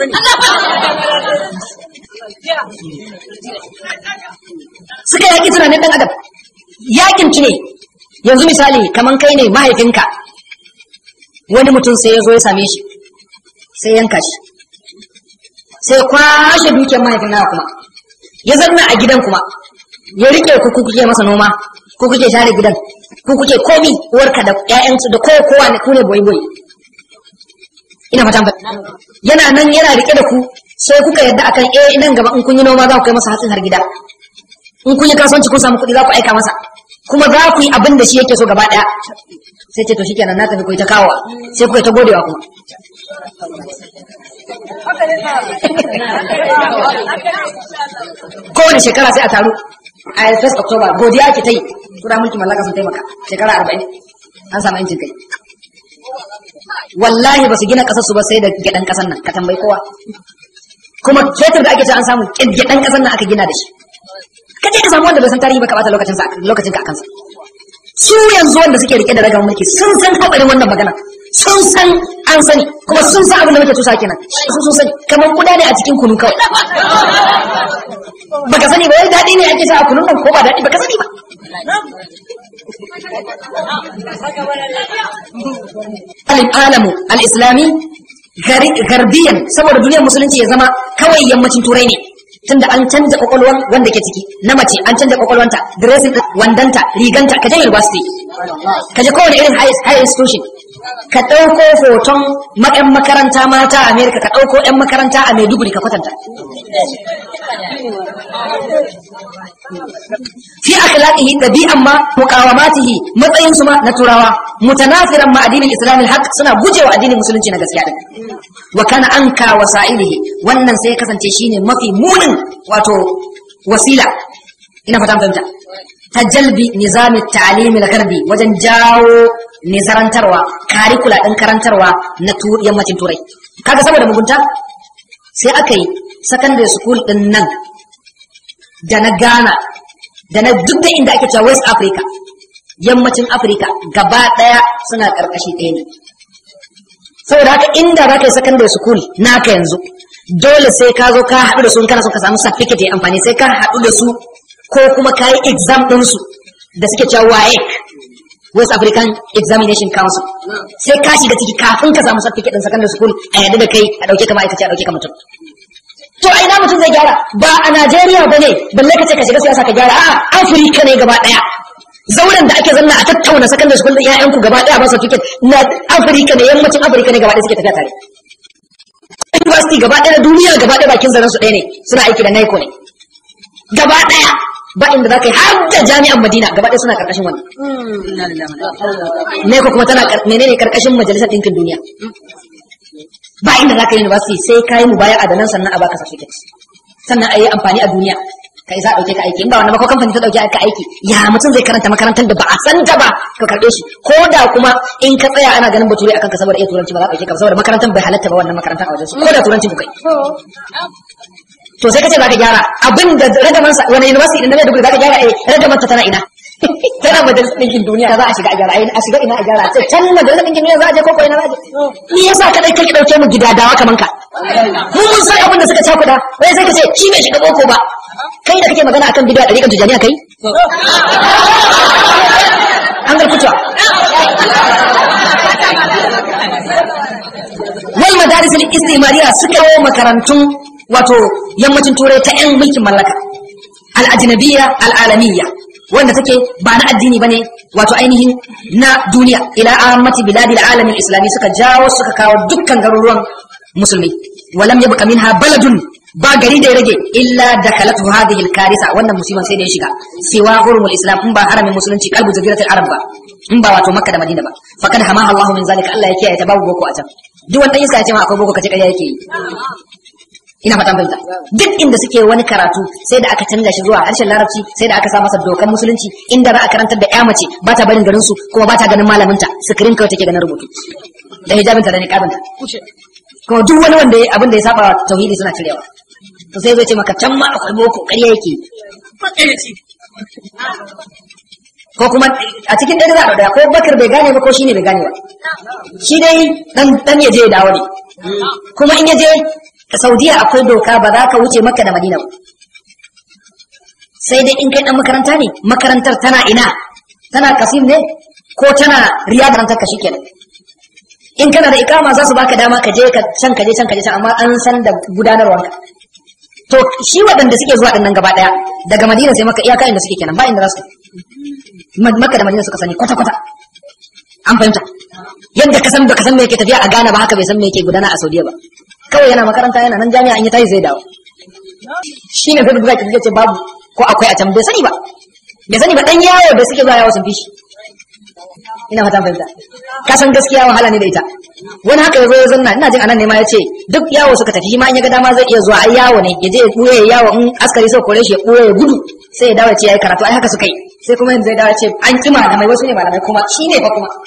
suka yaki tunanin dan adam yakin ki ne yanzu misali kaman kai ne mahaifinka wani mutum sai ya zo ya same shi sai yanka shi sai kwashe dukiyar mahaifin nawa kuma ya zanna a gidan kuma ya rike ku ku kuke masa noma ku kuke share gidan ku kuke komi uwarka da ƴaƴansu da kowa kowa ne ku ne boy boy ina fatan ba yana nan yana rike da ku sai kuka yadda akan eh nan gaba in kun yi noma za ku kai masa hatsin har gida in kun yi kasuwanci kun samu kuɗi za ku aika masa kuma za ku yi abin da shi yake so gaba ɗaya sai ce to shikenan na tafi ku ta kawowa sai kuka ta godewa kuma kowane shekara sai a taru a first october godiya ake ta yi tura mulki mallaka sun taimaka shekara arba'in an samu yancin kai wallahi ba su gina kasar su ba sai da gyaɗan kasar nan ka tambayi kowa kuma fetur da ake ce an samu gyaɗan kasar nan aka gina da shi ka je ka samu wanda bai san tarihi ba ka bata lokacin sa lokacin ka kansa su yanzu wanda suke rike da ragan mulki sun san haɓarin wannan magana sun san an sani kuma sun san abin da muke tusa kenan su sun sani kamar kuda ne a cikin kunu kawai baka sani ba wai daɗi ne ake sa a kunun nan ko ba daɗi baka sani ba alamu al-islami garbiyan saboda duniyar musulunci ya zama kawai yammacin turai ne tunda an canja kwakwalwan wanda ke ciki na mace an canja kwakwalwanta dressing wandanta riganta ka je university ka je kowane irin high institution ka ɗauko hoton yan makaranta mata a america ka ɗauko yan makaranta a maiduguri ka kwatanta fi akhlaqihi dabi'an ma muqawamatihi matsayin su ma na turawa mutanafiran ma addinin islam haq suna gujewa addinin musulunci na gaskiya din wa kana anka wasa'ilihi wannan sai kasance shine mafi munin wato wasila ina fata fahimta ta jalbi nizamin ta'alimin garbi wajen jawo nizarantarwa karikula ɗin karantarwa na yammacin turai kaga saboda mugunta sai aka yi secondary school ɗin nan da na ghana da na duk da inda ake cewa west africa yammacin africa gaba ɗaya suna ƙarƙashi ɗaya ne saboda haka inda za ka yi secondary school naka yanzu dole sai ka zo ka haɗu da su kana son ka samu certificate ya amfani sai ka haɗu da su ko kuma ka yi exam ɗinsu da suke cewa WAEC West African Examination Council sai ka shiga ciki kafin ka samu certificate ɗin secondary school a yadda da kai a ɗauke ka ma'aikaci a ɗauke ka mutum to a ina mutum zai gyara ba a Najeriya ba ne balle ka ce ka shiga siyasa ka gyara a Afirka ne gaba ɗaya zauren da ake zanna a tattauna secondary school ɗin ƴaƴanku gaba ɗaya ba certificate na Afirka ne yammacin Afirka ne gaba ɗaya suke tafiya tare university gaba ɗaya na duniya gaba ɗaya bakin zaren su ɗaya ne suna aiki da NICO ne gaba daya ba inda zaka yi har da jami'an Madina gaba daya suna karkashin wani ne ko kuma tana menene karkashin majalisar ɗinkin duniya ba inda zaka yi university sai kai mu baya adanan sannan a baka certificate sannan a yi amfani a duniya ka isa dauke ka aiki in ba wannan ba ko kamfani ta dauke ka aiki ya mutum zai karanta makarantar da ba a san ta ba ka karbe shi ko da kuma in ka tsaya ana ganin bature akan ka saboda iya turanci ba za ka dauke ka saboda makarantar bai halatta ba wannan makarantar a wajen su ko da turanci ku kai to sai ka ce za ka gyara abin da ragaman sa wani university din da Maiduguri za ka gyara eh ragaman ta tana ina tana majalisar ɗinkin duniya za a shiga a gyara a shiga ina a gyara sai can majalisar ɗinkin duniya za a je ko ko ina za a je ni yasa kadai kake dauke mu gidadawa kaman ka mu mun san abin da suka cakuda wai sai ka ce shi bai shiga boko ba kai da kake magana akan bid'a dariƙar tijaniya kai an ga kutuwa wal madaris al istimariya suka yi makarantun wato yammacin turai ta yan mulkin mallaka al ajnabiyya al alamiyya wanda take ba na addini bane wato ainihin na duniya ila ammati biladil alamin islami suka jawo suka kawo dukkan garuruwan musulmi walam yabqa minha baladun ba gari da ya rage illa da kalatu hadhihi al-karisa wannan musiban sai da ya shiga siwa hurumul islam in ba haramin musulunci kalbu jaziratul arab ba in ba wato makka da madina ba faqad hamaha allah min zalika allah ya kiyaye ta babu boko a can duk wanda iska ya ce ma akwai boko kace ƙarya yake yi ina fatan fahimta duk inda suke wani karatu sai da aka canza shi zuwa harshen larabci sai da aka sa masa dokan musulunci inda za a karantar da ya mace ba ta barin garin su kuma ba ta ganin malaminta sikirin kawai take ganin rubutu da hijabinta da niqabinta kuma duk wani wanda abin da ya saba tauhidi suna cirewa to sai zai ce maka can ma akwai boko ƙarya yake ko kuma a cikin ɗaya za a ɗaya ko bakar bai gane ba ko shi ne bai gane ba shi dai dan ya je ya dawo ne kuma in ya je saudiya akwai doka ba za ka wuce maka da madina ba sai dai in kai dan makaranta ne makarantar tana ina tana kasim ne ko tana riyad rantar ka shikenan in kana da ikama za su baka dama ka je ka can ka je can ka je can amma an san da gudanarwarka to shi waɗanda suke zuwa ɗin nan gaba ɗaya daga madina sai maka iyaka inda suke kenan ba inda za su maka da madina suka sani kwata kwata an fahimta yadda ka san baka san me yake tafiya a Ghana ba haka bai san me yake gudana a Saudiya ba kawai yana makaranta yana nan jami'a in ya tashi zai dawo shi ne zai buga ki ce babu ko akwai a can bai sani ba bai sani ba dan yawo da suke zuwa yawo sun fi shi ina fatan fahimta ka san gaskiya wahala ne da ita wani haka yazo ya zanna ina jin anan ne ma yace duk yawo suka tafi shi ma in ya ga dama zai iya zuwa ai yawo ne ya je ya buye yawo in askari sai kore shi ya buye ya gudu sai ya dawo ce yayi karatu ai haka suka yi sai kuma yanzu ya dawo ce an kima da mai wasu ne malamai kuma shi ne fa kuma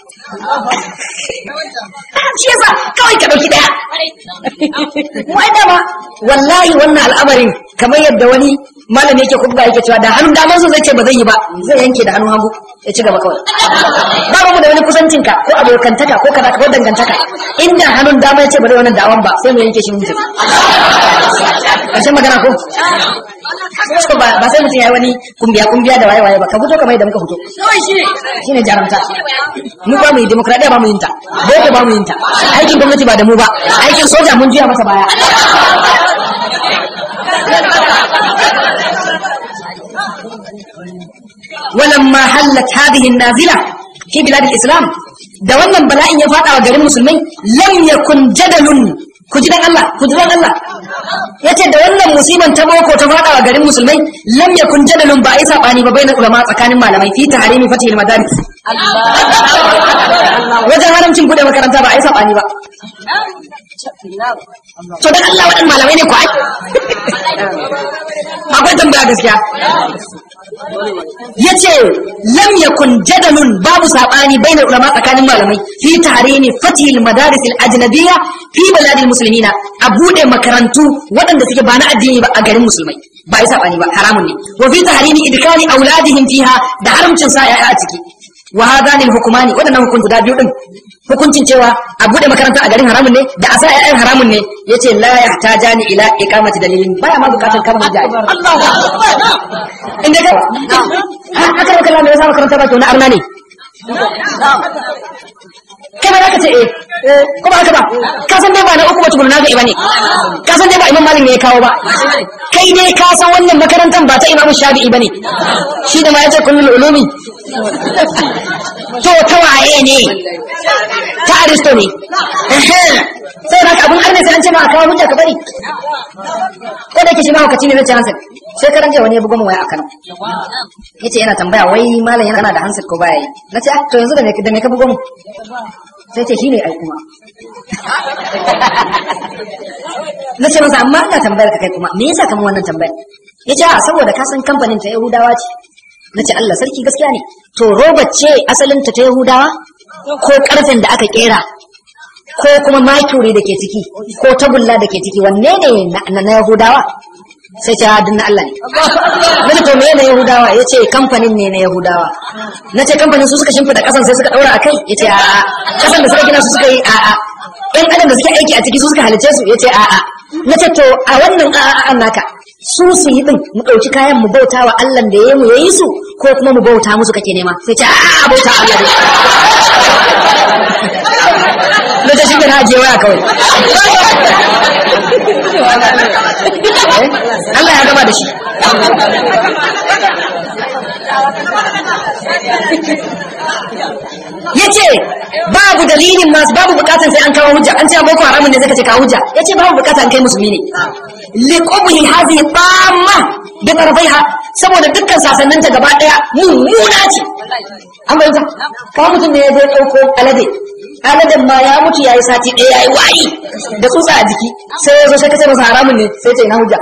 shi yasa kawai ka dauki daya wai dama wallahi wannan al'amarin kamar yadda wani malami yake kubba yake cewa da hannun daman su zai ce ba zai yi ba zai yanke da hannun hagu ya ci gaba kawai ba mu da wani kusancinka ko abokantaka ko kaza ko dangantaka inda hannun dama ya ce ba zai wannan da'awan ba sai mu yanke shi mutum ƙarshen magana ko so ba ba sai mutum ya yi wani kumbiya kumbiya da waye waye ba ka fito kamar yadda muka fito shine jarumta mu ba mu yi demokradiya ba mu yin ta boko ba mu yin ta aikin gwamnati ba da mu ba aikin soja mun juya masa baya ولما حلت هذه النازلة في بلاد الإسلام da wannan bala'in ya fada wa garin musulmai lam yakun jadalun ku ji dan Allah ku ji dan Allah yace da wannan musiban ta boko ta fada wa garin musulmai lam yakun jadalun ba ai sabani ba bainar ulama tsakanin malamai fi tahrimi fatihil madaris wajen haramcin bude makaranta ba ai sabani ba to dan Allah wadan malamai ne ku ai akwai tambaya gaskiya yace lam yakun jadalun babu sabani bainar ulama tsakanin malamai fi tahrimi fatihil madaris al ajnabiyya fi baladil muslimina a bude makarantu waɗanda suke ba na addini ba a garin musulmai ba yi sabani ba haramun ne wa fi tahrimi idkali auladihim fiha da haramcin sa yaya a ciki wa hadani al hukumani waɗannan hukunci da biyu din hukuncin cewa a bude makaranta a garin haramun ne da a sa yayan haramun ne yace la yahtajani ila iqamati dalilin baya ma bukatar kama hujja inda ka aka rauka Allah me yasa makaranta ba to na arna ne kai ma za ka ce eh ko ba haka ba ka san dai ba na uku ba tukuna na ga iba ne ka san dai ba imam malik ne ya kawo ba kai dai ka san wannan makarantar ba ta imam shafi'i ba ne shi da ma ya ce kullul ulumi to ta waye ne ta aristo ne sai da abun arne sai an ce ma a kawo hujja ka bari ko da yake shi ma hukaci ne na ce hansa sai karan jiya wani ya bugo min waya a Kano yace yana tambaya wai malam yana da handset ko baya yi nace ah to yanzu da me da me ka bugo mu sai ce shine ai kuma nace masa amma ina tambayar ka kai kuma me yasa kamar wannan tambayar yace a saboda ka san kamfanin ta Yahudawa ce nace Allah sarki gaskiya ne to roba ce asalin ta ta Yahudawa ko karfen da aka kera ko kuma makuri da ke ciki ko tagulla da ke ciki wanne ne na Yahudawa sai ce hadin na Allah ne nace to meye na Yahudawa yace kamfanin ne na Yahudawa nace kamfanin su suka shimfida kasan sai suka daura akai yace a a kasan da suka gina su suka yi a a ɗan adam da suke aiki a ciki su suka halice su yace a a nace to a wannan a a naka su su yi din mu ɗauki kayan mu bauta wa Allah da ya mu yayi su ko kuma mu bauta musu kake nema sai ce a a bauta Allah ne da shi na ajiye waya kawai Allah ya gama da shi ya ce babu dalilin masu babu bukatan sai an kawo hujja an ce an boko haramun ne zai kace kawo hujja ya ce babu bukatan kai musulmi ne liqubhi hadhihi tamma bi tarafaiha saboda dukkan sasanninta gaba daya mummuna ce an bayyana kawo mutum ne ya je dauko alade aladen ma ya mutu yayi sati ɗaya yayi wayi da tsutsa a jiki sai ya zo sai kace masa haramun ne sai ce ina hujja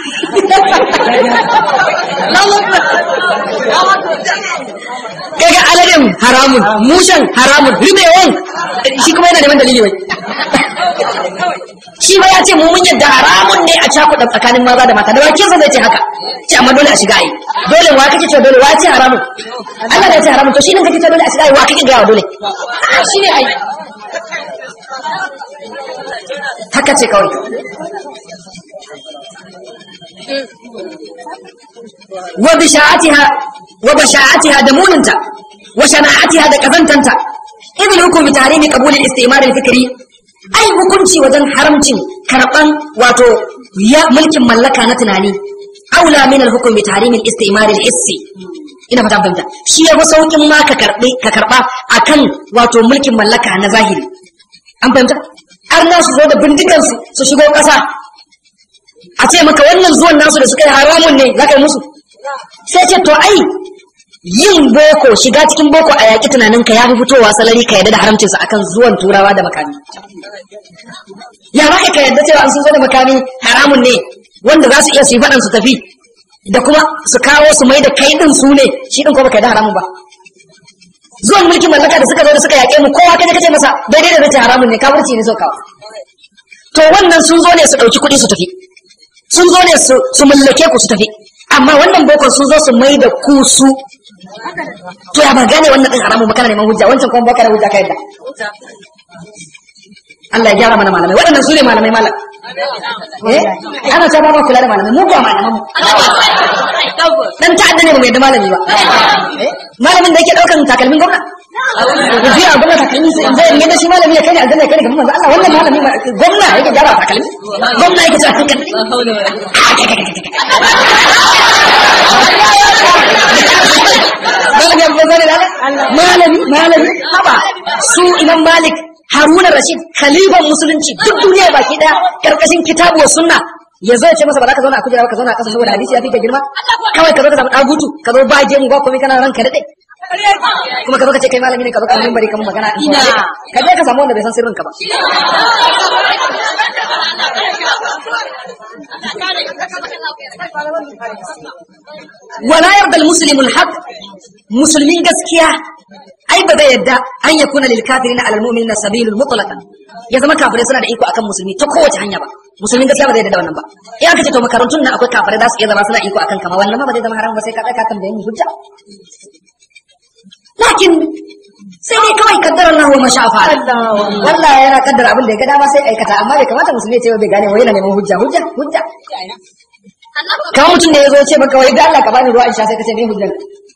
kaga aladen haramun mushen haramun ribewan shi kuma yana neman dalili wai shi ba ya ce mu mun yadda haramun ne a cakuɗa tsakanin maza da mata da bakin sa zai ce haka ce amma dole a shiga ai dole wa kake ce dole wa ce haramun Allah da ya ce haramun to shi ne kake ce dole a shiga ai wa kake ga dole shi ne ai haka ce kawai wa bisha'atiha wa basha'atiha da muninta wa shana'atiha da kazantanta idil hukumi tahrimi qabul al-istimar al-fikri ai hukunci wajen haramcin karban wato ya mulkin mallaka na tunani aula min al-hukmi tahrimi al-istimar al-hissi ina fata fahimta shi ya fi saukin ma ka karbi ka karba akan wato mulkin mallaka na zahiri an fahimta har na su zo da bindigansu su shigo ƙasa a ce maka wannan zuwan nasu da suka yi haramun ne za ka yi musu sai ce to ai yin boko shiga cikin boko a yaƙi tunaninka ya fi fitowa salari ka yarda da haramcinsa akan zuwan turawa da makami ya za ka yarda cewa an sun zo da makami haramun ne wanda za su iya su yi faɗan su tafi da kuma su kawo su mai da kai ɗin su ne shi ɗin ko baka yarda haramun ba zuwan mulkin mallaka da suka zo da suka yaƙe mu kowa kaje kace masa daidai da zace haramun ne kafirci ne saukawa to wannan sun zo ne su ɗauki kuɗi su tafi sun zo ne su mallake ku su tafi amma wannan bokon sun zo su mai da ku su to ya ba gane wannan din haramun ba kana neman hujja wancan kuma baka da hujja ka yadda Allah ya gyara mana malamai waɗannan su ne malamai malam eh ana ta ba ma kula da malamai mu ba malaman mu dan ta'adda ne ba mai da malami ba malamin da yake daukan takalmin gwamna ya ji a gwamna takalmi sai zai ne da shi malami ya kai ne aljanna ya kai ne gaban manzo Allah wannan malami gwamna yake gyara takalmi gwamna yake cewa takalmi malami abu zai da malami malami haba su imam malik haruna rashid khalifan musulunci duk duniya baki daya karkashin kitabu wa sunna ya zo ya ce masa ba za ka zauna a kujera ba ka zauna a ƙasa saboda hadisi ya fi ka girma kawai ka zo ka samu ɗagutu ka zo ba gemu ba komai kana ranka daɗe kuma ka zo ka ce kai malami ne ka zo ka mimbari kamar magana ina ka je ka samu wanda bai san sirrin ka ba wala yarda al-muslimu al-haq musulmin gaskiya ai ba zai yadda an yakuna lil kafirin ala al-mu'minina sabilul mutlaqan ya zama kafirai suna da iko akan musulmi ta kowace hanya ba musulmin gaskiya ba zai yadda da wannan ba in aka ce to makarantun nan akwai kafirai za su iya zama suna iko akan kama wannan ma ba zai zama haram ba sai ka tsaka kan bayani hujja lakin sai dai kawai kaddara Allah wa mashafa wallahi yana kaddara abin da ya ga dama sai aikata amma bai kamata musulmi ya ce bai gane wai yana neman hujja hujja hujja kamar mutum da ya zo ce maka wai da Allah ka bani ruwa in sha sai ka ce me hujjan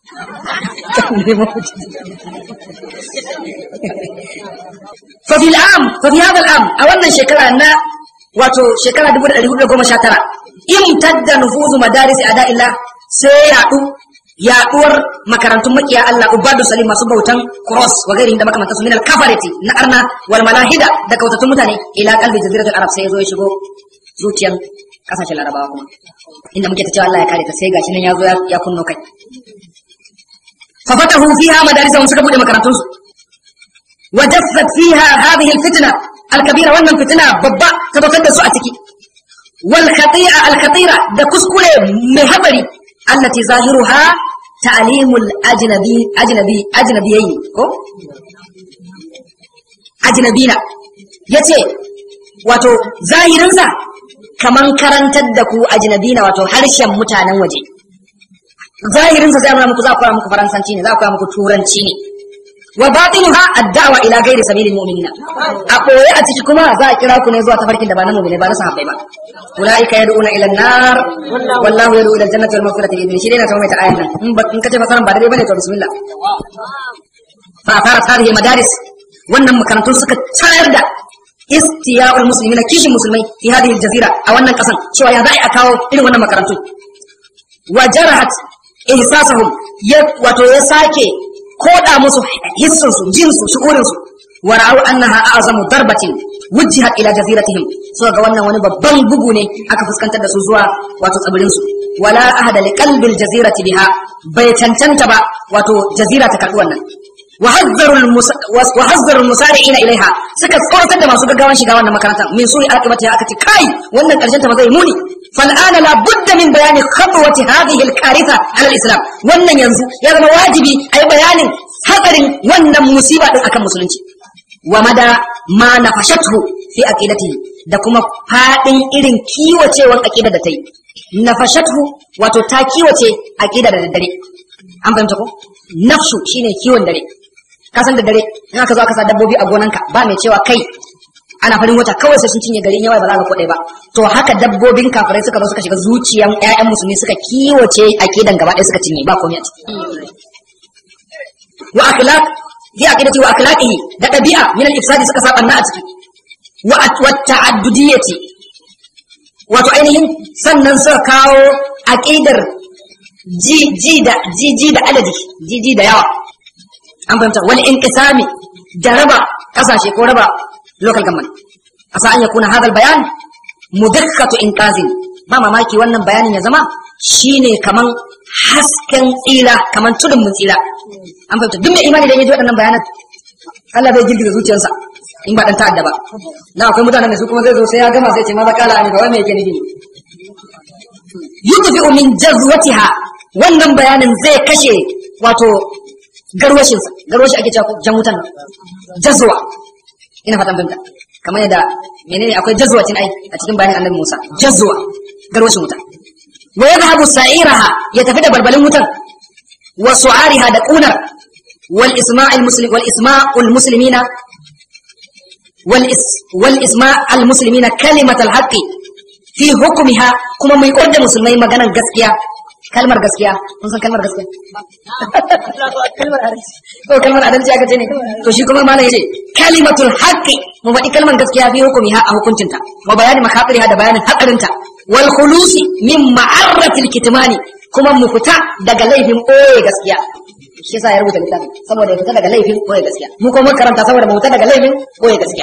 ففي العام ففي هذا العام أولا شكرا أن wato shekara 1419 imtadda nufuzu madaris ada illa sai yaɗu yaɗuwar makarantun makiya Allah ubadu salim masu bautan cross wa gairi da makamanta su minal kafarati na arna wal malahida da kautattun mutane ila kalbi jaziratul arab sai yazo ya shigo zuciyan kasashen larabawa kuma inda muke ta cewa Allah ya kare ta sai gashi nan ya zo ya kunno kai fa fatahu fiha madarisahum suka bude makarantun su wa jaffat fiha hadhihi alfitna alkabira wannan fitina babba ta dokar da su a ciki wal khati'a al khatira da kuskure mai habari allati zahiruha ta'limul ajnabi ajnabi ajnabiyyi ko ajnabina yace wato zahirinsa kaman karantar da ku ajnabina wato harshen mutanen waje zahirinsa zai nuna muku za ku koya muku faransanci ne za ku koya muku turanci ne wa batinuha ad-da'wa ila ghairi sabilil mu'minina a koyi a ciki kuma za a kira ku ne zuwa tafarkin da ba na mu'mini ba na sahabbai ba ulaika yad'una ila an-nar wallahu yad'u ila al-jannati wal maghfirati bi idnihi shi dai na tawo mai ta ayan nan in ba in kace fasaran ba dai bane to bismillah fa fara hadhihi madaris wannan makarantun suka tayar da istiya'ul muslimina kishin musulmai fi hadhihi al-jazira a wannan kasan cewa ya za'i a kawo irin wannan makarantu wa jarahat ihsasahum ya wato ya sake koda musu hissun su jin su shu'urin su wa ra'u annaha a'zamu darbatin wujjihat ila jaziratihim so ga wannan wani babban bugu ne aka fuskantar da su zuwa wato tsibirin su wala ahada li qalbil jazirati biha bai cancanta ba wato jazira ta karbi wannan وحذروا المسارعين ilaiha suka tsoratar da masu gaggawan shiga wannan makaranta min suri akibati aka ce kai wannan karshen ta ba zai muni fal'ana la budda min bayani khatwati hadhihi al-karitha ala al-islam wannan yanzu ya zama wajibi ayi bayanin hatsarin wannan musiba din akan musulunci wa mada ma nafashathu fi aqidatihi da kuma fadin irin kiwacewan aqida da ta yi nafashathu wato ta kiwace aqida da daddare an fahimta ko nafsu shine kiwon dare ka san da dare in aka zo aka sa dabbobi a gonanka ba mai cewa kai ana farin wata kawai sai sun cinye garin yawa ba za ka kuɗe ba to haka dabbobin kafirai suka zo suka shiga zuciyan ƴaƴan musulmi suka kiwace akidan gaba ɗaya suka cinye ba komai a ciki wa akhlaq fi aqidati wa akhlaqihi da ɗabi'a min al-ifsadi suka saba na a ciki wa wa ta'addudiyyati wato ainihin sannan suka kawo aqidar ji ji da ji ji da adadi ji ji da yawa an fahimta wani inqisami da raba kasashe ko raba local government asa an yakuna hadal bayan mudakkatu inqazin ba mamaki wannan bayanin ya zama shine kaman hasken tsira kaman tudun mun tsira an fahimta duk mai imani da ya ji waɗannan bayanan Allah zai girgiza zuciyarsa in ba dan ta'adda ba na akwai mutanen da su kuma zai zo sai ya gama sai ce ma zakala ne ga wai me yake nufi yudfi'u min jazwatiha wannan bayanin zai kashe wato garwashinsa garwashi ake cewa jan wutan jazwa ina fatan fahimta kamar yadda menene akwai jazwatin ai a cikin bayanin annabi Musa jazwa garwashin wuta wa yadhhabu sa'iraha ya tafi da balbalin wutan wa su'ariha da kunar wal isma'il muslim wal isma'ul muslimina wal is wal isma'al muslimina kalimatal haqqi fi hukmiha kuma mai kodda musulmai maganan gaskiya kalmar gaskiya kun san kalmar gaskiya kalmar adalci to kalmar adalci aka ce ne to shi kuma malam yace kalimatul haqqi mu faɗi kalmar gaskiya fi hukumi ha a hukuncinta wa bayani makafiriha da bayanin hakarinta wal khulusi min ma'arratil kitmani kuma mu fita daga laifin ɓoye gaskiya shi yasa ya rubuta littafin saboda ya fita daga laifin ɓoye gaskiya mu kuma karanta saboda mu fita daga laifin ɓoye gaskiya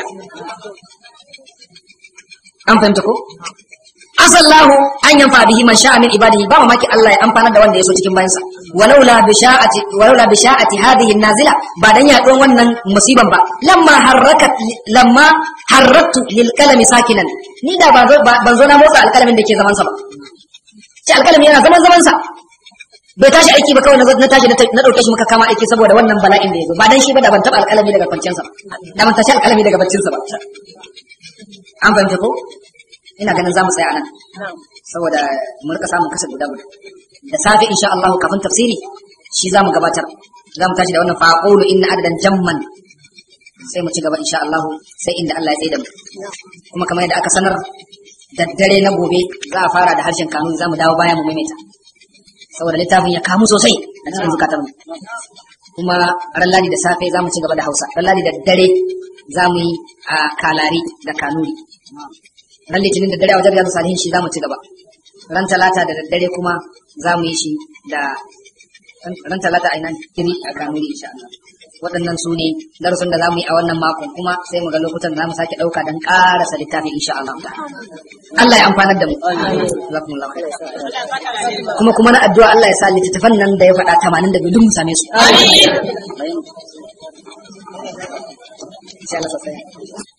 an fahimta ko asallahu an yanfa bihi man sha'a min ibadihi ba mamaki Allah ya amfana da wanda ya so cikin bayansa walaula bisha'ati walaula bisha'ati hadhihi nazila ba dan yaɗuwan wannan musiban ba lamma harakat lamma harratu lil kalami sakinan ni da ban zo ban zo na motsa alkalamin da ke zaman sa ba ce alkalami yana zaman zaman sa bai tashi aiki ba kawai na tashi na dauke shi muka kama aiki saboda wannan bala'in da ya zo ba dan shi ba da ban taba alkalami daga kwanciyarsa ba da ban tashi alkalami daga baccinsa ba an fahimta ko ina ganin za mu tsaya anan saboda mu rika samun kasa guda guda da safe insha Allah kafin tafsiri shi za mu gabatar za mu tashi da wannan faqulu inna adadan jamman sai mu ci gaba insha Allah sai inda Allah ya tsaye da mu kuma kamar yadda aka sanar da dare na gobe za a fara da harshen kanuni za mu dawo baya mu maimaita saboda littafin ya kamu sosai a cikin zukatar mu kuma ran ladi da safe za mu ci gaba da Hausa ran ladi da dare za mu yi a kalari da kanuri ran litinin da dare a wajen riyadu salihin shi za mu ci gaba ran talata da daddare kuma za mu yi shi da ran talata a ina kiri a kanuri insha Allah waɗannan su ne darasin da za mu yi a wannan makon kuma sai mu ga lokutan da za mu sake ɗauka don ƙarasa littafin insha Allah Allah ya amfanar da mu Jazakumullahu khairan. kuma kuma na addu'a Allah ya sa littattafan nan da ya faɗa tamanin da biyu duk mu same su Sai Allah sa sai.